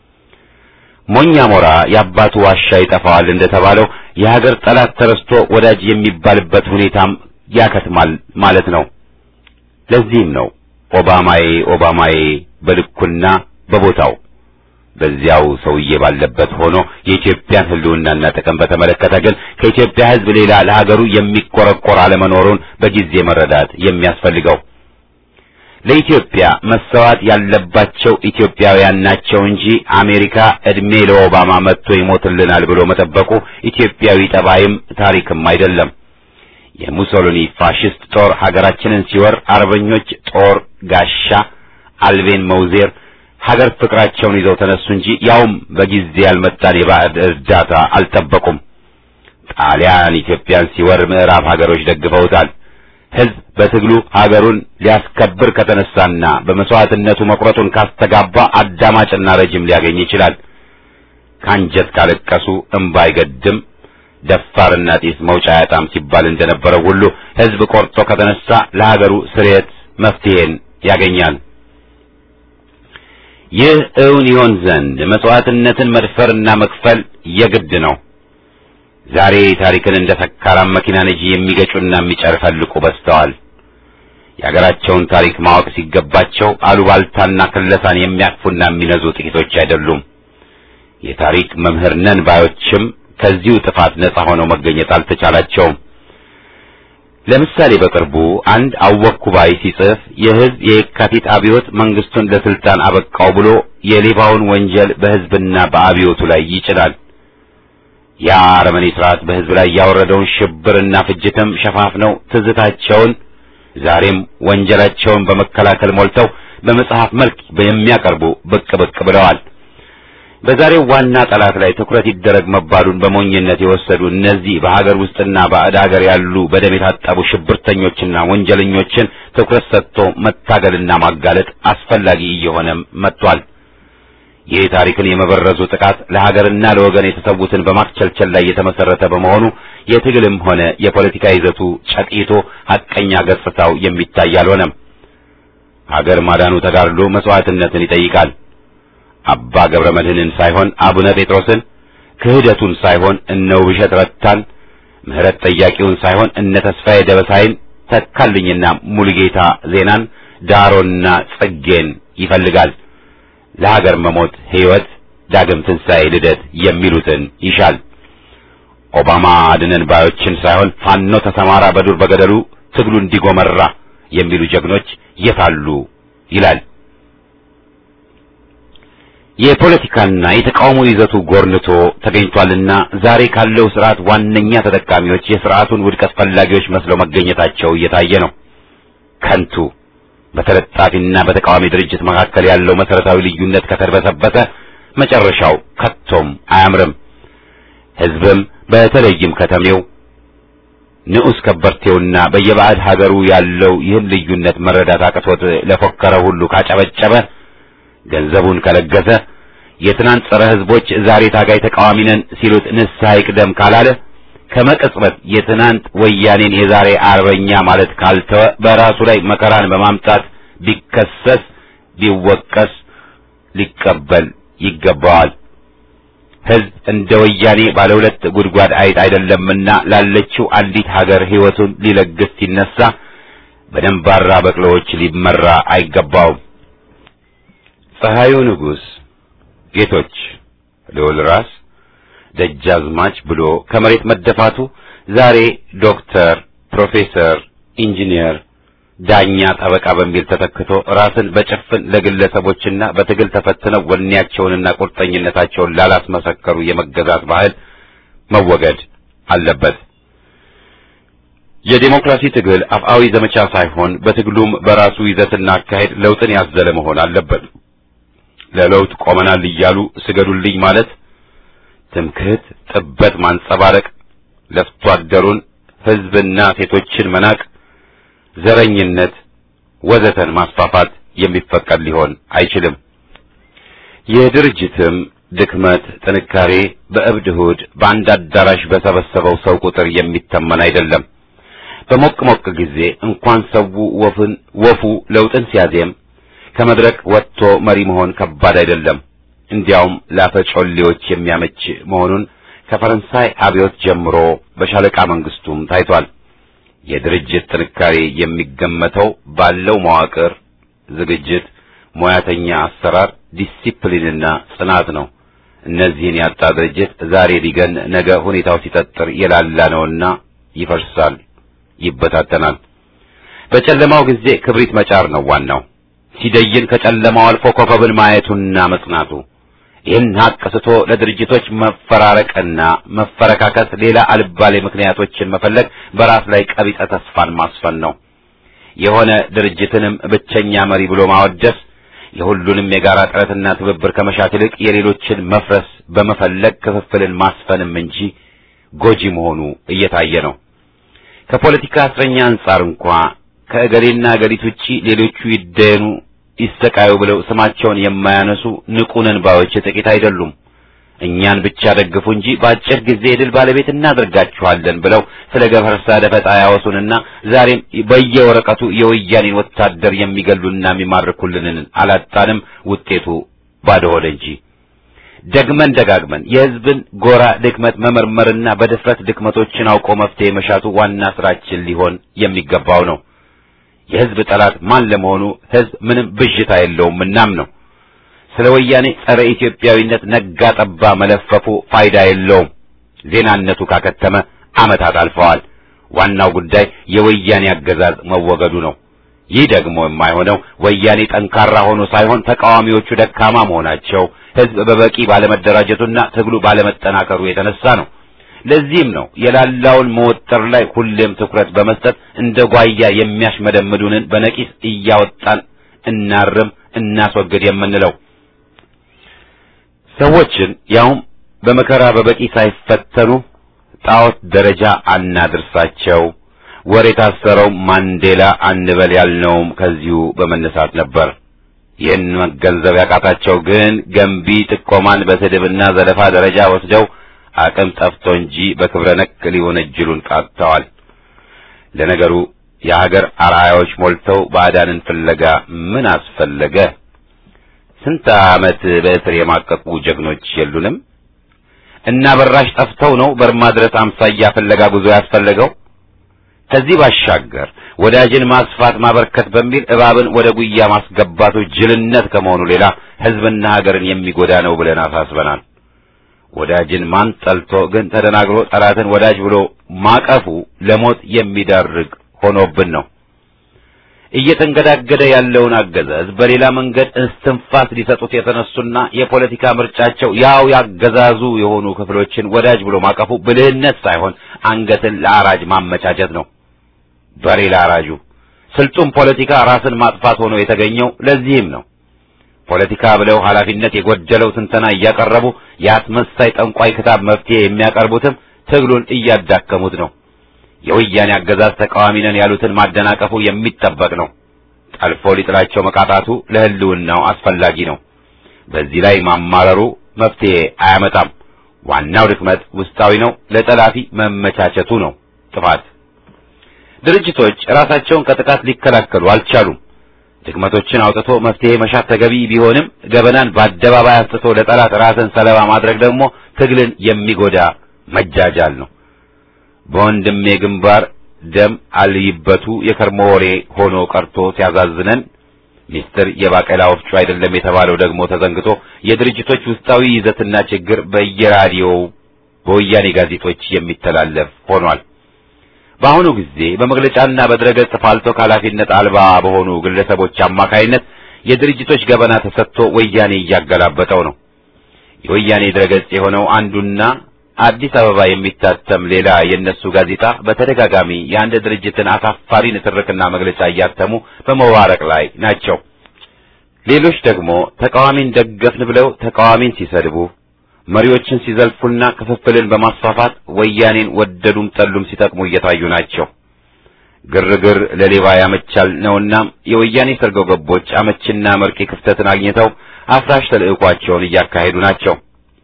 [SPEAKER 1] ሞኛ ሞራ የአባቱ ዋሻ ይጠፋዋል እንደተባለው የሀገር ጠላት ተረስቶ ወዳጅ የሚባልበት ሁኔታም ያከትማል ማለት ነው። ለዚህም ነው ኦባማዬ ኦባማዬ በልኩና በቦታው በዚያው ሰውዬ ባለበት ሆኖ የኢትዮጵያን ሕልውናና ጥቅም በተመለከተ ግን ከኢትዮጵያ ሕዝብ ሌላ ለሀገሩ የሚቆረቆር አለመኖሩን በጊዜ መረዳት የሚያስፈልገው። ለኢትዮጵያ መሰዋት ያለባቸው ኢትዮጵያውያን ናቸው እንጂ አሜሪካ ዕድሜ ለኦባማ መጥቶ ይሞትልናል ብሎ መጠበቁ ኢትዮጵያዊ ጠባይም ታሪክም አይደለም። የሙሶሊኒ ፋሽስት ጦር ሀገራችንን ሲወር አርበኞች ጦር ጋሻ አልቤን መውዜር ሀገር ፍቅራቸውን ይዘው ተነሱ እንጂ ያውም በጊዜ ያልመጣን የባዕድ እርዳታ አልጠበቁም። ጣሊያን ኢትዮጵያን ሲወር ምዕራብ ሀገሮች ደግፈውታል። ሕዝብ በትግሉ ሀገሩን ሊያስከብር ከተነሳና በመስዋዕትነቱ መቁረጡን ካስተጋባ አዳማጭና ረጅም ሊያገኝ ይችላል። ካንጀት ካለቀሱ እምባ አይገድም፣ ደፋርና ጢስ መውጫ አያጣም ሲባል እንደነበረው ሁሉ ሕዝብ ቆርጦ ከተነሳ ለሀገሩ ስርየት መፍትሄን ያገኛል። ይህ እውን ይሆን ዘንድ መስዋዕትነትን መድፈርና መክፈል የግድ ነው። ዛሬ ታሪክን እንደ ሰካራም መኪና ነጂ የሚገጩና የሚጨርፈልቁ በዝተዋል። የሀገራቸውን ታሪክ ማወቅ ሲገባቸው አሉባልታና ክለሳን የሚያቅፉና የሚነዙ ጥቂቶች አይደሉም። የታሪክ መምህር ነን ባዮችም ከዚሁ ጥፋት ነጻ ሆነው መገኘት አልተቻላቸውም። ለምሳሌ በቅርቡ አንድ አወኩ ባይ ሲጽፍ የሕዝብ የየካቲት አብዮት መንግስቱን ለስልጣን አበቃው ብሎ የሌባውን ወንጀል በሕዝብና በአብዮቱ ላይ ይጭናል። ያ አረመኔ ስርዓት በሕዝብ ላይ ያወረደውን ሽብርና ፍጅትም ሸፋፍነው ትዝታቸውን ዛሬም ወንጀላቸውን በመከላከል ሞልተው በመጽሐፍ መልክ የሚያቀርቡ ብቅ ብቅ ብለዋል። በዛሬው ዋና ጠላት ላይ ትኩረት ይደረግ መባሉን በሞኝነት የወሰዱ እነዚህ በሀገር ውስጥና ባዕድ ሀገር ያሉ በደም የታጠቡ ሽብርተኞችና ወንጀለኞችን ትኩረት ሰጥቶ መታገልና ማጋለጥ አስፈላጊ እየሆነም መጥቷል። ይህ ታሪክን የመበረዙ ጥቃት ለሀገርና ለወገን የተሰዉትን በማክቸልቸል ላይ የተመሰረተ በመሆኑ የትግልም ሆነ የፖለቲካ ይዘቱ ጨቅይቶ ሐቀኛ ገጽታው የሚታይ አልሆነም። ሀገር ማዳኑ ተጋድሎ መስዋዕትነትን ይጠይቃል። አባ ገብረ መድኅንን ሳይሆን አቡነ ጴጥሮስን፣ ክህደቱን ሳይሆን እነ ውብሸት ረታን፣ ምህረት ጠያቂውን ሳይሆን እነ ተስፋዬ ደበሳይን፣ ተካልኝና ሙሉጌታ ዜናን፣ ዳሮና ጽጌን ይፈልጋል። ለሀገር መሞት ሕይወት፣ ዳግም ትንሣኤ፣ ልደት የሚሉትን ይሻል። ኦባማ አድነን ባዮችን ሳይሆን ፋኖ ተሰማራ በዱር በገደሉ ትግሉ እንዲጎመራ የሚሉ ጀግኖች የታሉ ይላል። የፖለቲካና የተቃውሞ ይዘቱ ጎርንቶ ተገኝቷልና ዛሬ ካለው ስርዓት ዋነኛ ተጠቃሚዎች የስርዓቱን ውድቀት ፈላጊዎች መስለው መገኘታቸው እየታየ ነው። ከንቱ በተለጣፊና በተቃዋሚ ድርጅት መካከል ያለው መሰረታዊ ልዩነት ከተርበሰበሰ መጨረሻው ከቶም አያምርም። ሕዝብም በተለይም ከተሜው ንዑስ ከበርቴውና በየባዕድ ሀገሩ ያለው ይህን ልዩነት መረዳት አቅቶት ለፎከረ ሁሉ ካጨበጨበ ገንዘቡን ከለገሰ የትናንት ጸረ ሕዝቦች ዛሬ ታጋይ ተቃዋሚ ነን ሲሉት ንስሐ ይቅደም ካላለ ከመቅጽበት የትናንት ወያኔን የዛሬ አርበኛ ማለት ካልተወ በራሱ ላይ መከራን በማምጣት ቢከሰስ ቢወቀስ ሊቀበል ይገባዋል። ሕዝብ እንደ ወያኔ ባለ ሁለት ጉድጓድ አይጥ አይደለምና ላለችው አንዲት ሀገር ሕይወቱን ሊለግስ ሲነሳ በደንባራ በቅሎዎች ሊመራ አይገባውም። ፀሐዩ ንጉሥ ጌቶች ልዑል ራስ ደጃዝማች ብሎ ከመሬት መደፋቱ ዛሬ ዶክተር፣ ፕሮፌሰር፣ ኢንጂነር፣ ዳኛ፣ ጠበቃ በሚል ተተክቶ ራስን በጭፍን ለግለሰቦችና በትግል ተፈትነው ወኔያቸውንና ቁርጠኝነታቸውን ላላስመሰከሩ የመገዛት ባህል መወገድ አለበት። የዴሞክራሲ ትግል አፍአዊ ዘመቻ ሳይሆን በትግሉም በራሱ ይዘትና አካሄድ ለውጥን ያዘለ መሆን አለበት። ለለውጥ ቆመናል እያሉ ስገዱልኝ ማለት ትምክህት፣ ጥበት ማንጸባረቅ፣ ለፍቶ አደሩን ሕዝብና ሴቶችን መናቅ፣ ዘረኝነት ወዘተን ማስፋፋት የሚፈቀድ ሊሆን አይችልም። የድርጅትም ድክመት ጥንካሬ በእብድ እሑድ በአንድ አዳራሽ በሰበሰበው ሰው ቁጥር የሚተመን አይደለም። በሞቅ ሞቅ ጊዜ እንኳን ሰው ወፍን ወፉ ለውጥን ሲያዜም ከመድረክ ወጥቶ መሪ መሆን ከባድ አይደለም። እንዲያውም ላፈጮሌዎች የሚያመች መሆኑን ከፈረንሳይ አብዮት ጀምሮ በሻለቃ መንግስቱም ታይቷል። የድርጅት ጥንካሬ የሚገመተው ባለው መዋቅር፣ ዝግጅት፣ ሙያተኛ አሰራር፣ ዲሲፕሊንና ጽናት ነው። እነዚህን ያጣ ድርጅት ዛሬ ቢገን ነገ ሁኔታው ሲጠጥር የላላ ነውና ይፈርሳል፣ ይበታተናል። በጨለማው ጊዜ ክብሪት መጫር ነው ዋናው። ሲደይን ከጨለማው አልፎ ኮከብን ማየቱና መጽናቱ ይህን ሀቅ ስቶ ለድርጅቶች መፈራረቅና መፈረካከት ሌላ አልባሌ ምክንያቶችን መፈለግ በራስ ላይ ቀቢጸ ተስፋን ማስፈን ነው። የሆነ ድርጅትንም ብቸኛ መሪ ብሎ ማወደስ የሁሉንም የጋራ ጥረትና ትብብር ከመሻት ይልቅ የሌሎችን መፍረስ በመፈለግ ክፍፍልን ማስፈንም እንጂ ጎጂ መሆኑ እየታየ ነው። ከፖለቲካ እስረኛ አንጻር እንኳ ከእገሌና እገሊት ውጪ ሌሎቹ ይደኑ ይሰቃዩ ብለው ስማቸውን የማያነሱ ንቁነን ባዮች ጥቂት አይደሉም። እኛን ብቻ ደግፉ እንጂ በአጭር ጊዜ የድል ባለቤት እናደርጋችኋለን ብለው ስለ ገፈርሳ ደፈጣ ያወሱንና ዛሬም በየወረቀቱ የወያኔን ወታደር የሚገሉና የሚማርኩልንን አላጣንም። ውጤቱ ባዶ ሆነ እንጂ ደግመን ደጋግመን የሕዝብን ጎራ ድክመት መመርመርና በድፍረት ድክመቶችን አውቆ መፍትሄ መሻቱ ዋና ስራችን ሊሆን የሚገባው ነው። የሕዝብ ጠላት ማን ለመሆኑ ሕዝብ ምንም ብዥታ የለውም። እናም ነው ስለ ወያኔ ጸረ ኢትዮጵያዊነት ነጋ ጠባ መለፈፉ ፋይዳ የለውም። ዜናነቱ ካከተመ ዓመታት አልፈዋል። ዋናው ጉዳይ የወያኔ አገዛዝ መወገዱ ነው። ይህ ደግሞ የማይሆነው ወያኔ ጠንካራ ሆኖ ሳይሆን ተቃዋሚዎቹ ደካማ መሆናቸው፣ ሕዝብ በበቂ ባለመደራጀቱና ትግሉ ባለመጠናከሩ የተነሳ ነው። ለዚህም ነው የላላውን መወጠር ላይ ሁሌም ትኩረት በመስጠት እንደ ጓያ የሚያሽመደምዱንን በነቂስ እያወጣን እናርም፣ እናስወግድ የምንለው። ሰዎችን ያውም በመከራ በበቂ ሳይፈተኑ ጣዖት ደረጃ አናድርሳቸው። ወር የታሰረው ማንዴላ አንበል ያልነውም ከዚሁ በመነሳት ነበር። ይህን መገንዘብ ያቃታቸው ግን ገንቢ ጥቆማን በስድብና ዘለፋ ደረጃ ወስደው አቅም ጠፍቶ እንጂ በክብረ ነክ ሊወነጅሉን ቃጥተዋል። ለነገሩ የሀገር አርአያዎች ሞልተው ባዕዳንን ፍለጋ ምን አስፈለገ? ስንት ዓመት በእስር የማቀቁ ጀግኖች የሉንም? እና በራሽ ጠፍተው ነው በርማ ድረስ አምሳያ ፍለጋ ጉዞ ያስፈለገው? ከዚህ ባሻገር ወዳጅን ማስፋት ማበርከት በሚል እባብን ወደ ጉያ ማስገባቱ ጅልነት ከመሆኑ ሌላ ሕዝብና ሀገርን የሚጎዳ ነው ብለን አሳስበናል። ወዳጅን ማን ጠልቶ ግን ተደናግሮ ጠላትን ወዳጅ ብሎ ማቀፉ ለሞት የሚዳርግ ሆኖብን ነው። እየተንገዳገደ ያለውን አገዛዝ በሌላ መንገድ እስትንፋስ ሊሰጡት የተነሱና የፖለቲካ ምርጫቸው ያው ያገዛዙ የሆኑ ክፍሎችን ወዳጅ ብሎ ማቀፉ ብልህነት ሳይሆን አንገትን ለአራጅ ማመቻቸት ነው። በሬ ለአራጁ ስልጡን ፖለቲካ ራስን ማጥፋት ሆኖ የተገኘው ለዚህም ነው። ፖለቲካ ብለው ኃላፊነት የጎደለው ትንተና እያቀረቡ የአስመሳይ ጠንቋይ ክታብ መፍትሄ የሚያቀርቡትም ትግሉን እያዳከሙት ነው። የወያኔ አገዛዝ ተቃዋሚ ነን ያሉትን ማደናቀፉ የሚጠበቅ ነው። ጠልፎ ሊጥላቸው መቃጣቱ ለሕልውናው አስፈላጊ ነው። በዚህ ላይ ማማረሩ መፍትሄ አያመጣም። ዋናው ድክመት ውስጣዊ ነው። ለጠላፊ መመቻቸቱ ነው ጥፋት። ድርጅቶች ራሳቸውን ከጥቃት ሊከላከሉ አልቻሉም። ድክመቶችን አውጥቶ መፍትሄ መሻት ተገቢ ቢሆንም ገበናን በአደባባይ አስጥቶ ለጠላት ራስን ሰለባ ማድረግ ደግሞ ትግልን የሚጎዳ መጃጃል ነው። በወንድሜ ግንባር ደም አልይበቱ የከርሞ ወሬ ሆኖ ቀርቶ ሲያዛዝነን ሚስጥር የባቄላ ወፍጮ አይደለም የተባለው ደግሞ ተዘንግቶ የድርጅቶች ውስጣዊ ይዘትና ችግር በየራዲዮው በወያኔ ጋዜጦች የሚተላለፍ ሆኗል። በአሁኑ ጊዜ በመግለጫና በድረገጽ ፋልቶ ከኃላፊነት አልባ በሆኑ ግለሰቦች አማካይነት የድርጅቶች ገበና ተሰጥቶ ወያኔ እያገላበጠው ነው። የወያኔ ድረገጽ የሆነው አንዱና አዲስ አበባ የሚታተም ሌላ የእነሱ ጋዜጣ በተደጋጋሚ የአንድ ድርጅትን አሳፋሪ ንትርክና መግለጫ እያተሙ በመዋረቅ ላይ ናቸው። ሌሎች ደግሞ ተቃዋሚን ደገፍን ብለው ተቃዋሚን ሲሰድቡ መሪዎችን ሲዘልፉና ክፍፍልን በማስፋፋት ወያኔን ወደዱም ጠሉም ሲጠቅሙ እየታዩ ናቸው። ግርግር ለሌባ ያመቻል ነውና የወያኔ ሰርገው ገቦች አመችና መርቂ ክፍተትን አግኝተው አፍራሽ ተልዕኳቸውን እያካሄዱ ናቸው።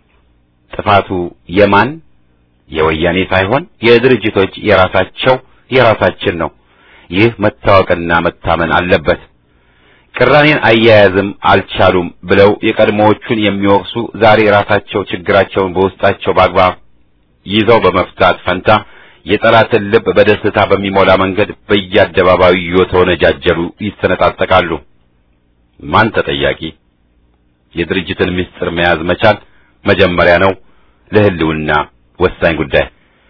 [SPEAKER 1] ጥፋቱ የማን የወያኔ ሳይሆን የድርጅቶች የራሳቸው የራሳችን ነው። ይህ መታወቅና መታመን አለበት። ቅራኔን አያያዝም አልቻሉም ብለው የቀድሞዎቹን የሚወቅሱ ዛሬ ራሳቸው ችግራቸውን በውስጣቸው በአግባብ ይዘው በመፍታት ፈንታ የጠላትን ልብ በደስታ በሚሞላ መንገድ በየአደባባዩ እየተወነጃጀሉ ይሰነጣጠቃሉ። ማን ተጠያቂ? የድርጅትን ምስጢር መያዝ መቻል መጀመሪያ ነው። ለሕልውና ወሳኝ ጉዳይ።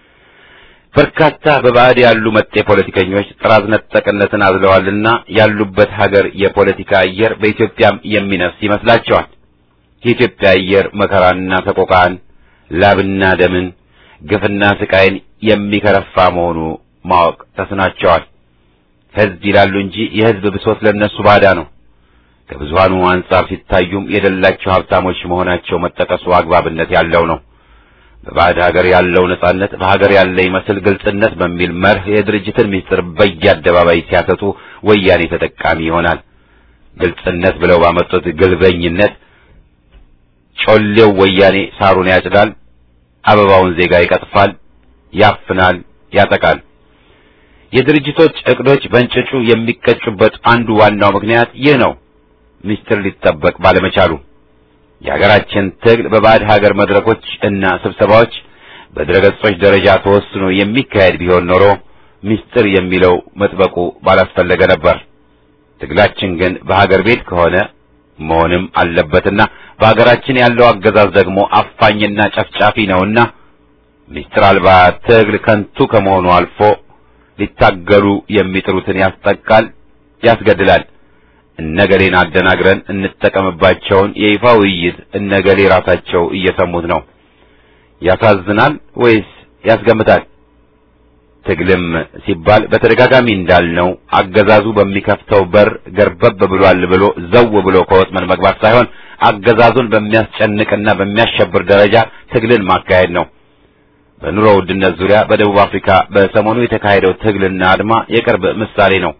[SPEAKER 1] በርካታ በባዕድ ያሉ መጤ ፖለቲከኞች ጥራዝ ነጠቅነትን አዝለዋልና ያሉበት ሀገር የፖለቲካ አየር በኢትዮጵያም የሚነፍስ ይመስላቸዋል። የኢትዮጵያ አየር መከራና ሰቆቃን፣ ላብና ደምን፣ ግፍና ስቃይን የሚከረፋ መሆኑ ማወቅ ተስናቸዋል። ሕዝብ ይላሉ እንጂ የሕዝብ ብሶት ለነሱ ባዳ ነው። ከብዙሃኑ አንጻር ሲታዩም የደላቸው ሀብታሞች መሆናቸው መጠቀሱ አግባብነት ያለው ነው። በባዕድ ሀገር ያለው ነጻነት በሀገር ያለ ይመስል ግልጽነት በሚል መርህ የድርጅትን ምስጢር በየአደባባይ ሲያሰጡ ወያኔ ተጠቃሚ ይሆናል። ግልጽነት ብለው ባመጡት ግልበኝነት ጮሌው ወያኔ ሳሩን ያጭዳል፣ አበባውን ዜጋ ይቀጥፋል፣ ያፍናል፣ ያጠቃል። የድርጅቶች እቅዶች በእንጭጩ የሚቀጩበት አንዱ ዋናው ምክንያት ይህ ነው። ምስጢር ሊጠበቅ ባለመቻሉ የሀገራችን ትግል በባዕድ ሀገር መድረኮች እና ስብሰባዎች በድረገጾች ደረጃ ተወስኖ የሚካሄድ ቢሆን ኖሮ ምስጢር የሚለው መጥበቁ ባላስፈለገ ነበር። ትግላችን ግን በሀገር ቤት ከሆነ መሆንም አለበትና በሀገራችን ያለው አገዛዝ ደግሞ አፋኝና ጨፍጫፊ ነውና ምስጢር አልባ ትግል ከንቱ ከመሆኑ አልፎ ሊታገሉ የሚጥሩትን ያስጠቃል፣ ያስገድላል። እነገሌን አደናግረን እንጠቀምባቸውን የይፋ ውይይት እነገሌ ራሳቸው እየሰሙት ነው። ያሳዝናል ወይስ ያስገምታል? ትግልም ሲባል በተደጋጋሚ እንዳልነው አገዛዙ በሚከፍተው በር ገርበብ ብሏል ብሎ ዘው ብሎ ከወጥመድ መግባት ሳይሆን አገዛዙን በሚያስጨንቅና በሚያሸብር ደረጃ ትግልን ማካሄድ ነው። በኑሮ ውድነት ዙሪያ በደቡብ አፍሪካ በሰሞኑ የተካሄደው ትግልና አድማ የቅርብ ምሳሌ ነው።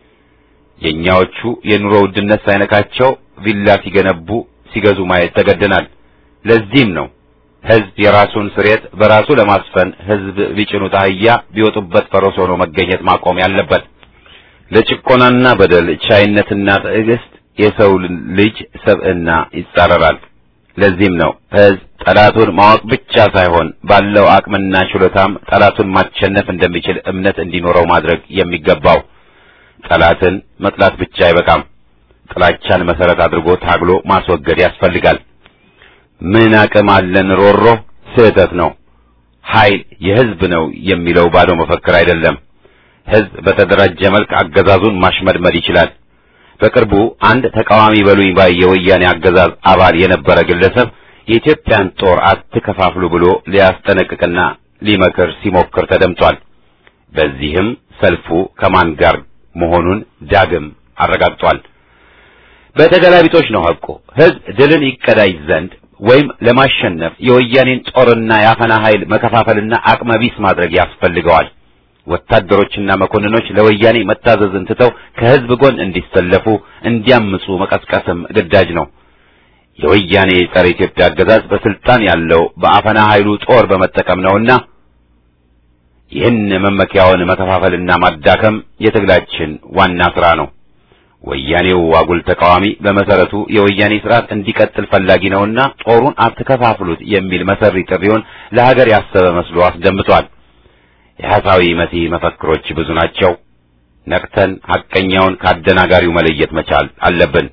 [SPEAKER 1] የእኛዎቹ የኑሮ ውድነት ሳይነካቸው ቪላ ሲገነቡ ሲገዙ ማየት ተገደናል። ለዚህም ነው ሕዝብ የራሱን ስሬት በራሱ ለማስፈን ሕዝብ ቢጭኑት አህያ ቢወጡበት ፈረስ ሆኖ መገኘት ማቆም ያለበት። ለጭቆናና በደል ቻይነትና ትዕግስት የሰው ልጅ ሰብዕና ይጻረራል። ለዚህም ነው ሕዝብ ጠላቱን ማወቅ ብቻ ሳይሆን ባለው አቅምና ችሎታም ጠላቱን ማሸነፍ እንደሚችል እምነት እንዲኖረው ማድረግ የሚገባው። ጠላትን መጥላት ብቻ አይበቃም። ጥላቻን መሰረት አድርጎ ታግሎ ማስወገድ ያስፈልጋል። ምን አቅም አለን ሮሮ ስህተት ነው። ኃይል የሕዝብ ነው የሚለው ባዶ መፈክር አይደለም። ሕዝብ በተደራጀ መልክ አገዛዙን ማሽመድመድ ይችላል። በቅርቡ አንድ ተቃዋሚ በሉኝ ባይ የወያኔ አገዛዝ አባል የነበረ ግለሰብ የኢትዮጵያን ጦር አትከፋፍሉ ብሎ ሊያስጠነቅቅና ሊመክር ሲሞክር ተደምጧል። በዚህም ሰልፉ ከማን ጋር መሆኑን ዳግም አረጋግጧል። በተገላቢጦች ነው ሐቁ። ሕዝብ ድልን ይቀዳጅ ዘንድ ወይም ለማሸነፍ የወያኔን ጦርና የአፈና ኃይል መከፋፈልና አቅመ ቢስ ማድረግ ያስፈልገዋል። ወታደሮችና መኮንኖች ለወያኔ መታዘዝን ትተው ከሕዝብ ጎን እንዲሰለፉ እንዲያምፁ መቀስቀስም ግዳጅ ነው። የወያኔ ጸረ ኢትዮጵያ አገዛዝ በስልጣን ያለው በአፈና ኃይሉ ጦር በመጠቀም ነውና ይህን መመኪያውን መከፋፈልና ማዳከም የትግላችን ዋና ሥራ ነው። ወያኔው አጉል ተቃዋሚ በመሰረቱ የወያኔ ስርዓት እንዲቀጥል ፈላጊ ነውና ጦሩን አትከፋፍሉት የሚል መሰሪ ጥሪውን ለሀገር ያሰበ መስሎ አስደምጧል። የሐሳዊ መሲህ መፈክሮች ብዙ ናቸው። ነቅተን ሐቀኛውን ከአደናጋሪው መለየት መቻል አለብን።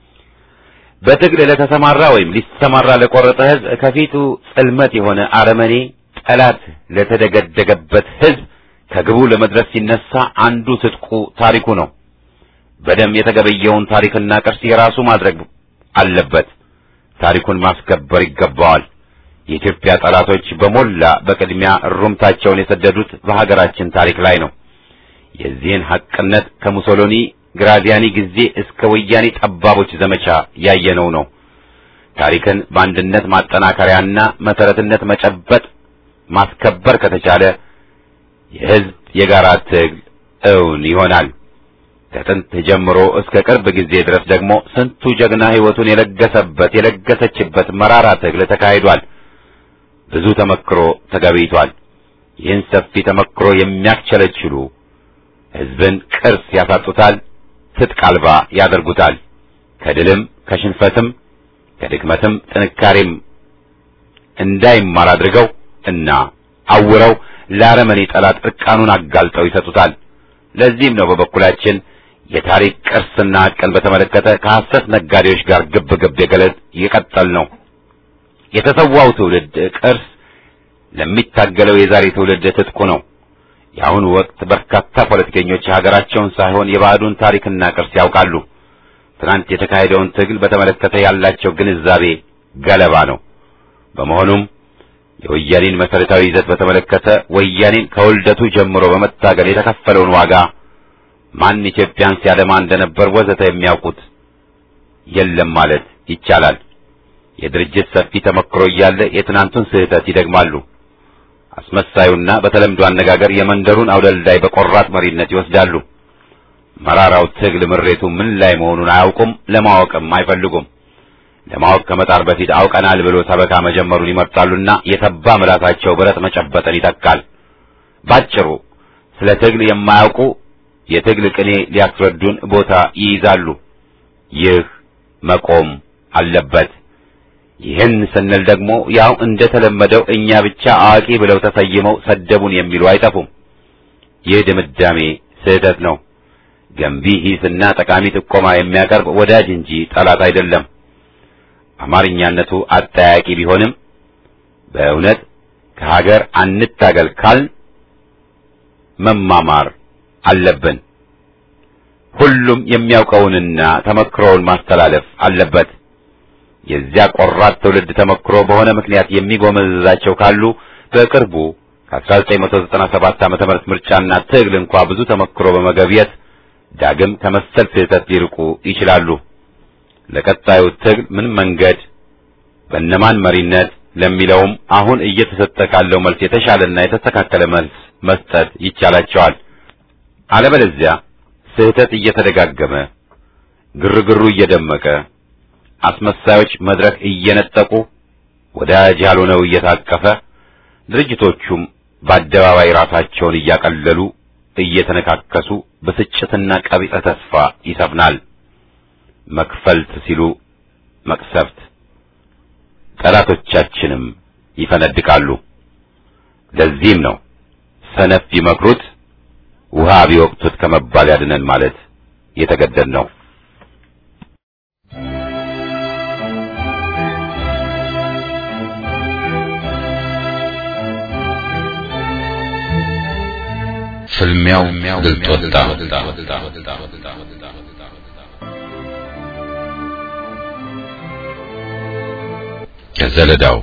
[SPEAKER 1] በትግል ለተሰማራ ወይም ሊሰማራ ለቆረጠ ሕዝብ ከፊቱ ጽልመት የሆነ አረመኔ ጠላት ለተደገደገበት ሕዝብ ከግቡ ለመድረስ ሲነሳ አንዱ ትጥቁ ታሪኩ ነው። በደም የተገበየውን ታሪክና ቅርስ የራሱ ማድረግ አለበት። ታሪኩን ማስከበር ይገባዋል። የኢትዮጵያ ጠላቶች በሞላ በቅድሚያ እሩምታቸውን የሰደዱት በሀገራችን ታሪክ ላይ ነው። የዚህን ሐቅነት ከሙሶሎኒ ግራዚያኒ ጊዜ እስከ ወያኔ ጠባቦች ዘመቻ ያየነው ነው። ታሪክን በአንድነት ማጠናከሪያና መሰረትነት መጨበጥ ማስከበር ከተቻለ የሕዝብ የጋራ ትግል እውን ይሆናል። ከጥንት ጀምሮ እስከ ቅርብ ጊዜ ድረስ ደግሞ ስንቱ ጀግና ሕይወቱን የለገሰበት የለገሰችበት መራራ ትግል ተካሂዷል። ብዙ ተመክሮ ተገቢቷል። ይህን ሰፊ ተመክሮ የሚያክቸለችሉ ሕዝብን ቅርስ ያሳጡታል፣ ትጥቅ አልባ ያደርጉታል። ከድልም ከሽንፈትም ከድክመትም ጥንካሬም እንዳይማር አድርገው እና አውረው ለአረመኔ ጠላት እርቃኑን አጋልጠው ይሰጡታል። ለዚህም ነው በበኩላችን የታሪክ ቅርስና ሐቅን በተመለከተ ከሐሰት ነጋዴዎች ጋር ግብ ግብ የገለጥ የቀጠል ነው። የተሰዋው ትውልድ ቅርስ ለሚታገለው የዛሬ ትውልድ ትጥቁ ነው። የአሁኑ ወቅት በርካታ ፖለቲከኞች የሀገራቸውን ሳይሆን የባዕዱን ታሪክና ቅርስ ያውቃሉ። ትናንት የተካሄደውን ትግል በተመለከተ ያላቸው ግንዛቤ ገለባ ነው። በመሆኑም የወያኔን መሰረታዊ ይዘት በተመለከተ ወያኔን ከውልደቱ ጀምሮ በመታገል የተከፈለውን ዋጋ ማን ኢትዮጵያን ሲያደማ እንደነበር ወዘተ የሚያውቁት የለም ማለት ይቻላል። የድርጅት ሰፊ ተመክሮ እያለ የትናንቱን ስህተት ይደግማሉ። አስመሳዩና በተለምዶ አነጋገር የመንደሩን አውደልዳይ በቆራጥ መሪነት ይወስዳሉ። መራራው ትግል ምሬቱ ምን ላይ መሆኑን አያውቁም፣ ለማወቅም አይፈልጉም። ለማወቅ ከመጣር በፊት አውቀናል ብሎ ሰበካ መጀመሩን ይመርጣሉና የተባ ምላሳቸው ብረት መጨበጥን ይተካል። ባጭሩ ስለ ትግል የማያውቁ የትግል ቅኔ ሊያስረዱን ቦታ ይይዛሉ። ይህ መቆም አለበት። ይህን ስንል ደግሞ ያው እንደተለመደው እኛ ብቻ አዋቂ ብለው ተሰይመው ሰደቡን የሚሉ አይጠፉም። ይህ ድምዳሜ ስህተት ነው። ገንቢ ሂስና ጠቃሚ ጥቆማ የሚያቀርብ ወዳጅ እንጂ ጠላት አይደለም። አማርኛነቱ አጠያቂ ቢሆንም በእውነት ከሀገር አንታገል ካልን መማማር አለብን። ሁሉም የሚያውቀውንና ተመክሮውን ማስተላለፍ አለበት። የዚያ ቆራጥ ትውልድ ተመክሮ በሆነ ምክንያት የሚጎመዝዛቸው ካሉ በቅርቡ ከ1997 ዓመተ ምህረት ምርጫና ትግል እንኳ ብዙ ተመክሮ በመገብየት ዳግም ከመሰል ስህተት ሊርቁ ይችላሉ። ለቀጣዩ ትግል ምን መንገድ በእነማን መሪነት ለሚለውም አሁን እየተሰጠ ካለው መልስ የተሻለና የተስተካከለ መልስ መስጠት ይቻላቸዋል። አለበለዚያ ስህተት እየተደጋገመ ግርግሩ እየደመቀ አስመሳዮች መድረክ እየነጠቁ ወዳጅ ያልሆነው እየታቀፈ ድርጅቶቹም በአደባባይ ራሳቸውን እያቀለሉ እየተነካከሱ ብስጭትና ቀቢጸ ተስፋ ይሰፍናል። መክፈልት ሲሉ መቅሰፍት፣ ጠላቶቻችንም ይፈነድቃሉ። ለዚህም ነው ሰነፍ ቢመክሩት ውሃ ቢወቅቱት ከመባል ያድነን ማለት የተገደድ ነው። ፍልሚያው ግልጥ ወጣ። ከዘለዳው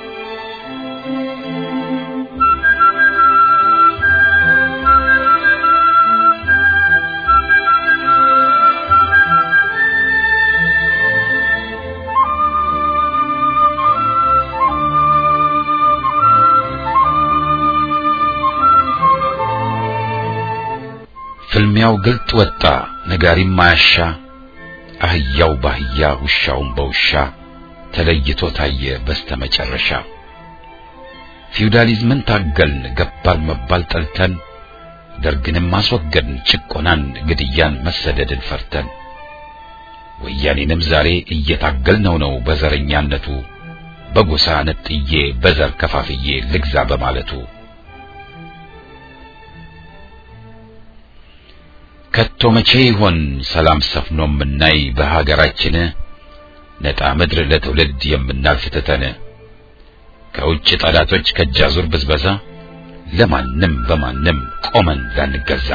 [SPEAKER 1] ፍልሚያው ግልጥ ወጣ፣ ነጋሪም ማያሻ፣ አህያው ባህያ ውሻውም በውሻ ተለይቶ ታየ በስተመጨረሻ። ፊውዳሊዝምን ታገልን፣ ገባር መባል ጠልተን፣ ደርግንም አስወገድን፣ ጭቆናን፣ ግድያን፣ መሰደድን ፈርተን። ወያኔንም ዛሬ እየታገልነው ነው በዘረኛነቱ፣ በጎሳ ነጥዬ በዘር ከፋፍዬ ልግዛ በማለቱ ከቶ መቼ ይሆን ሰላም ሰፍኖ የምናይ በሀገራችን ነጣ ምድር ለትውልድ የምናልፍ ትተን ከውጭ ጠላቶች ከጃዙር ብዝበዛ ለማንም በማንም ቆመን ላንገዛ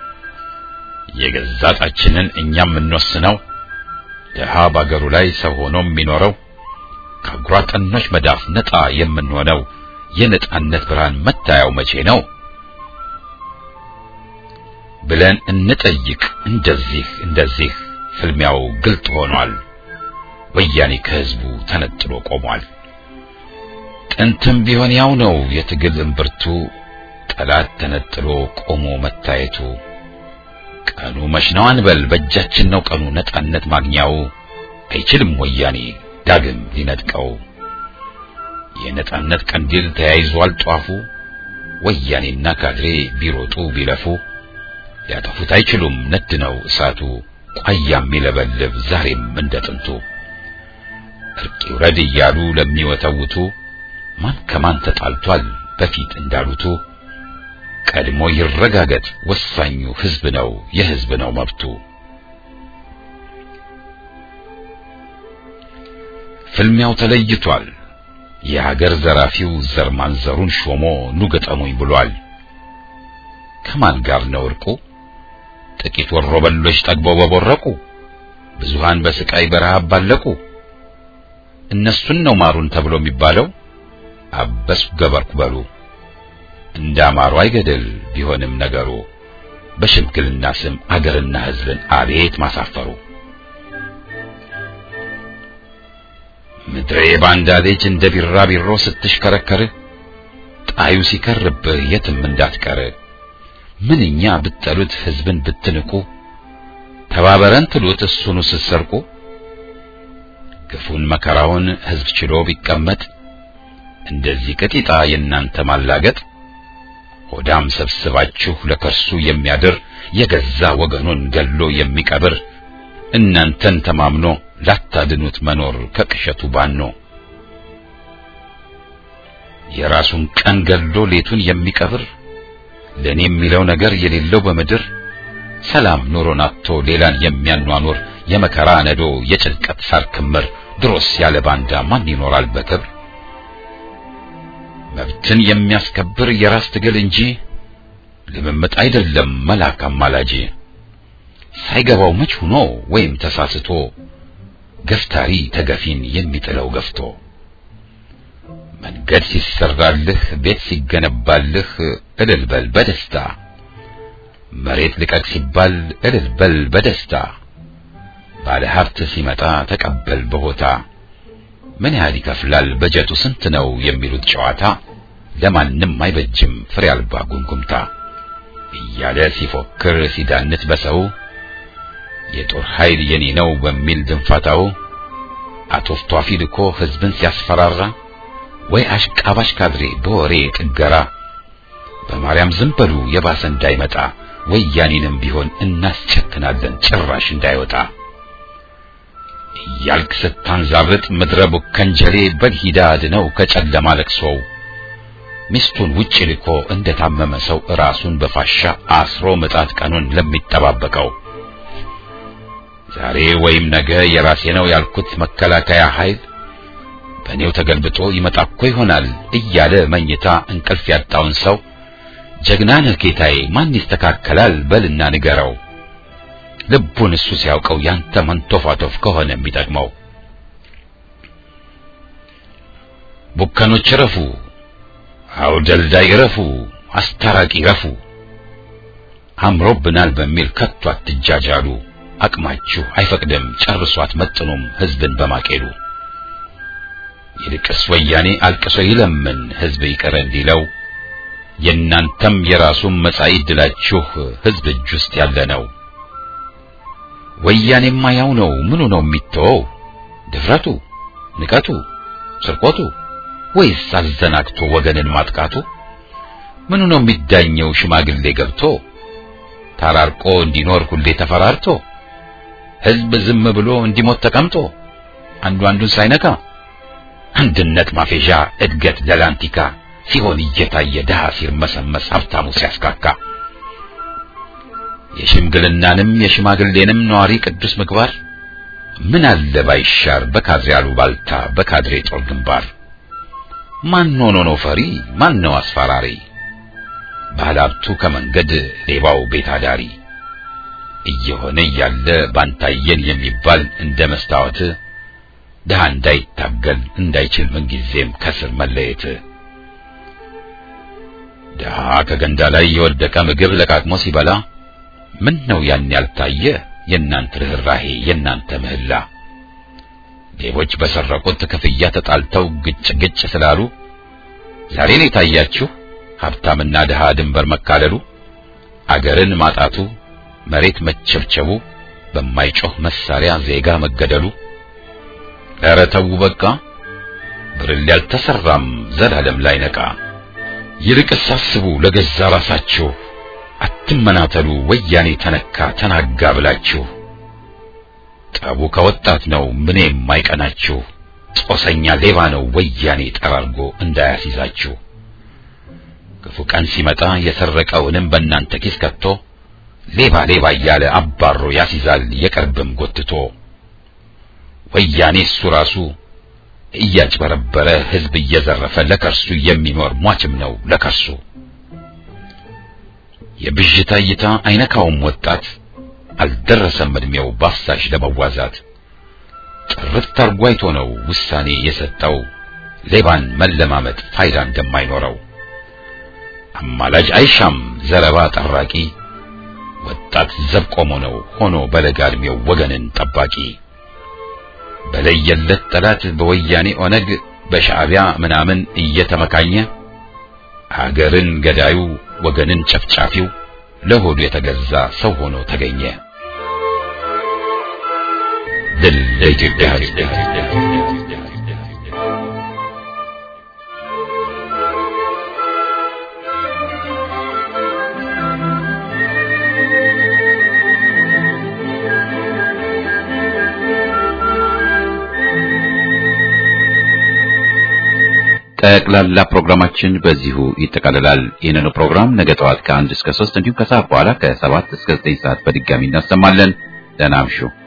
[SPEAKER 1] የገዛ ጣችንን እኛም የምንወስነው ድሃ ባገሩ ላይ ሰው ሆኖ የሚኖረው ከአጉራጠኖች መዳፍ ነጣ የምንሆነው የነጣነት ብርሃን መታያው መቼ ነው ብለን እንጠይቅ። እንደዚህ እንደዚህ ፍልሚያው ግልጥ ሆኗል። ወያኔ ከህዝቡ ተነጥሎ ቆሟል። ጥንትም ቢሆን ያው ነው የትግል እምብርቱ፣ ጠላት ተነጥሎ ቆሞ መታየቱ። ቀኑ መች ነው አንበል፣ በእጃችን ነው ቀኑ ነጻነት ማግኛው። አይችልም ወያኔ ዳግም ሊነጥቀው። የነጻነት ቀንዲል ተያይዟል ጧፉ። ወያኔና ካድሬ ቢሮጡ ቢለፉ ሊያጠፉት አይችሉም ነድ ነው እሳቱ። ቋያም የሚለበልብ ዛሬም እንደ ጥንቱ እርቅ ይውረድ እያሉ ለሚወተውቱ ማን ከማን ተጣልቷል በፊት እንዳሉቱ ቀድሞ ይረጋገጥ ወሳኙ ህዝብ ነው የህዝብ ነው መብቱ። ፍልሚያው ተለይቷል። የሀገር ዘራፊው ዘር ማንዘሩን ሾሞ ኑ ገጠሙኝ ብሏል። ከማን ጋር ነው እርቁ? ጥቂት ወሮ በሎች ጠግበው በቦረቁ፣ ብዙሃን በስቃይ በረሃብ ባለቁ። እነሱን ነው ማሩን ተብሎ የሚባለው። አበስኩ ገበርኩ በሉ እንዳማሩ አይገድል ቢሆንም ነገሩ በሽምግልና ስም አገርና ህዝብን አቤት ማሳፈሩ። ምድሬ ባንዳ ልጅ እንደ ቢራቢሮ ስትሽከረከር ጣዩ ሲከርብህ የትም እንዳትቀር ምንኛ ብትጠሉት ህዝብን ብትንቁ ተባበረን ትሉት እሱኑ ስትሰርቁ ግፉን መከራውን ህዝብ ችሎ ቢቀመጥ እንደዚህ ቅጢጣ የእናንተ ማላገጥ ሆዳም ሰብስባችሁ ለከርሱ የሚያድር የገዛ ወገኑን ገሎ የሚቀብር እናንተን ተማምኖ ላታድኑት መኖር ከቅሸቱ ባኖ የራሱን ቀን ገሎ ሌቱን የሚቀብር ለኔ የሚለው ነገር የሌለው በምድር ሰላም ኑሮን አጥቶ ሌላን የሚያኗኑር የመከራ ነዶ የጭንቀት ሳር ክምር ድሮስ ያለ ባንዳ ማን ይኖራል በክብር? መብትን የሚያስከብር የራስ ትግል እንጂ ልምምጥ አይደለም መልአክ አማላጅ። ሳይገባው መች ሆኖ ወይም ተሳስቶ ገፍታሪ ተገፊን የሚጥለው ገፍቶ መንገድ ሲሰራልህ ቤት ሲገነባልህ እልል በል በደስታ መሬት ልቀቅ ሲባል እልል በል በደስታ ባለ ሀብት ሲመጣ ተቀበል በሆታ ምን ያህል ይከፍላል በጀቱ ስንት ነው የሚሉት ጨዋታ ለማንም አይበጅም ፍሬ አልባ ጉምጉምታ እያለ ሲፎክር ሲዳንት በሰው የጦር ኃይል የኔ ነው በሚል ድንፋታው አቶፍቷፊ ልኮ ህዝብን ሲያስፈራራ ወይ አሽቃባሽ ካድሬ በወሬ ጥገራ በማርያም ዝም በሉ የባሰ እንዳይመጣ ወያኔንም ቢሆን እናስቸክናለን ጭራሽ እንዳይወጣ እያልክ ስታንዛርጥ ምድረ ቡከንጀሌ በልሂዳ አድነው ከጨለማ ለቅሶው ሚስቱን ውጭ ልኮ እንደ ታመመ ሰው ራሱን በፋሻ አስሮ ምጣት ቀኑን ለሚጠባበቀው ዛሬ ወይም ነገ የራሴ ነው ያልኩት መከላከያ ኃይል በእኔው ተገልብጦ ይመጣ እኮ ይሆናል እያለ መኝታ እንቅልፍ ያጣውን ሰው ጀግና ነህ ጌታዬ፣ ማን ይስተካከላል በልና ንገረው። ልቡን እሱ ሲያውቀው ያንተ መንቶፋቶፍ ከሆነ የሚጠቅመው ቡከኖች ረፉ፣ አውደልዳይ ረፉ፣ አስታራቂ ረፉ፣ አምሮብናል በሚል ከቶ አትጃጃሉ። አቅማችሁ አይፈቅድም ጨርሶ አትመጥኑም ሕዝብን በማቄሉ። ይልቅስ ወያኔ አልቅሶ ይለምን ሕዝብ ይቅር እንዲለው የእናንተም የራሱም መጻኢ ዕድላችሁ ሕዝብ እጅ ውስጥ ያለ ነው። ወያኔማ ያው ነው። ምኑ ነው የሚተወው? ድፍረቱ፣ ንቀቱ፣ ስርቆቱ ወይስ አዘናግቶ ወገንን ማጥቃቱ? ምኑ ነው የሚዳኘው? ሽማግሌ ገብቶ ታራርቆ እንዲኖር ሁሌ ተፈራርቶ ሕዝብ ዝም ብሎ እንዲሞት ተቀምጦ አንዱ አንዱን ሳይነካ አንድነት ማፌዣ እድገት ደላንቲካ ሲሆን እየታየ ድሃ ሲርመሰመስ ሀብታሙ ሲያስካካ የሽምግልናንም የሽማግሌንም ነዋሪ ቅዱስ ምግባር ምን አለ ባይሻር በካድሬ አሉባልታ በካድሬ ጦር ግንባር ማን ሆኖ ነው ፈሪ? ማን ነው አስፈራሪ? ባለሀብቱ ከመንገድ ሌባው ቤት አዳሪ እየሆነ እያለ ባንታየን የሚባል እንደ መስታወት ድሃ እንዳይታገል እንዳይችል ምንጊዜም ከስር መለየት ድሃ ከገንዳ ላይ የወደቀ ምግብ ለቃቅሞ ሲበላ ምን ነው ያን ያልታየ የእናንተ ርኅራሄ የእናንተ ምህላ ሌቦች በሰረቁት ክፍያ ተጣልተው ግጭ ግጭ ስላሉ ዛሬ ነው የታያችሁ ሀብታምና ድሃ ድንበር መካለሉ አገርን ማጣቱ መሬት መቸብቸቡ በማይጮህ መሳሪያ ዜጋ መገደሉ ኧረ ተው በቃ ብርል ያልተሰራም ዘላለም ላይ ነቃ ይልቅስ አስቡ ለገዛ ራሳችሁ አትመናተሉ ወያኔ ተነካ ተናጋ ብላችሁ ጠቡ ከወጣት ነው ምን የማይቀናችሁ ጦሰኛ ሌባ ነው ወያኔ ጠራርጎ እንዳያስይዛችሁ ክፉ ቀን ሲመጣ የሰረቀውንም በእናንተ ኪስ ከቶ ሌባ ሌባ እያለ አባሮ ያስይዛል የቅርብም ጎትቶ ወያኔ እሱ ራሱ እያጭበረበረ ሕዝብ እየዘረፈ ለከርሱ የሚኖር ሟችም ነው ለከርሱ የብዥታ እይታ አይነካውም ወጣት አልደረሰም እድሜው ባፍሳሽ ለመዋዛት ጥርት አርጎ አይቶ ነው ውሳኔ የሰጠው ሌባን መለማመጥ ፋይዳ እንደማይኖረው አማላጅ አይሻም ዘረባ ጠራቂ ወጣት ዘብ ቆሞ ነው ሆኖ በለጋ እድሜው ወገንን ጠባቂ በለየለት ጠላት በወያኔ ኦነግ በሻዕቢያ ምናምን እየተመካኘ አገርን ገዳዩ ወገንን ጨፍጫፊው ለሆዱ የተገዛ ሰው ሆኖ ተገኘ። ድል ለኢትዮጵያ ሕዝብ! ጠቅላላ ፕሮግራማችን በዚሁ ይጠቃልላል። ይህንኑ ፕሮግራም ነገ ጠዋት ከአንድ እስከ ሶስት እንዲሁም ከሰዓት በኋላ ከሰባት እስከ ዘጠኝ ሰዓት በድጋሚ እናሰማለን። ደህና እምሹ።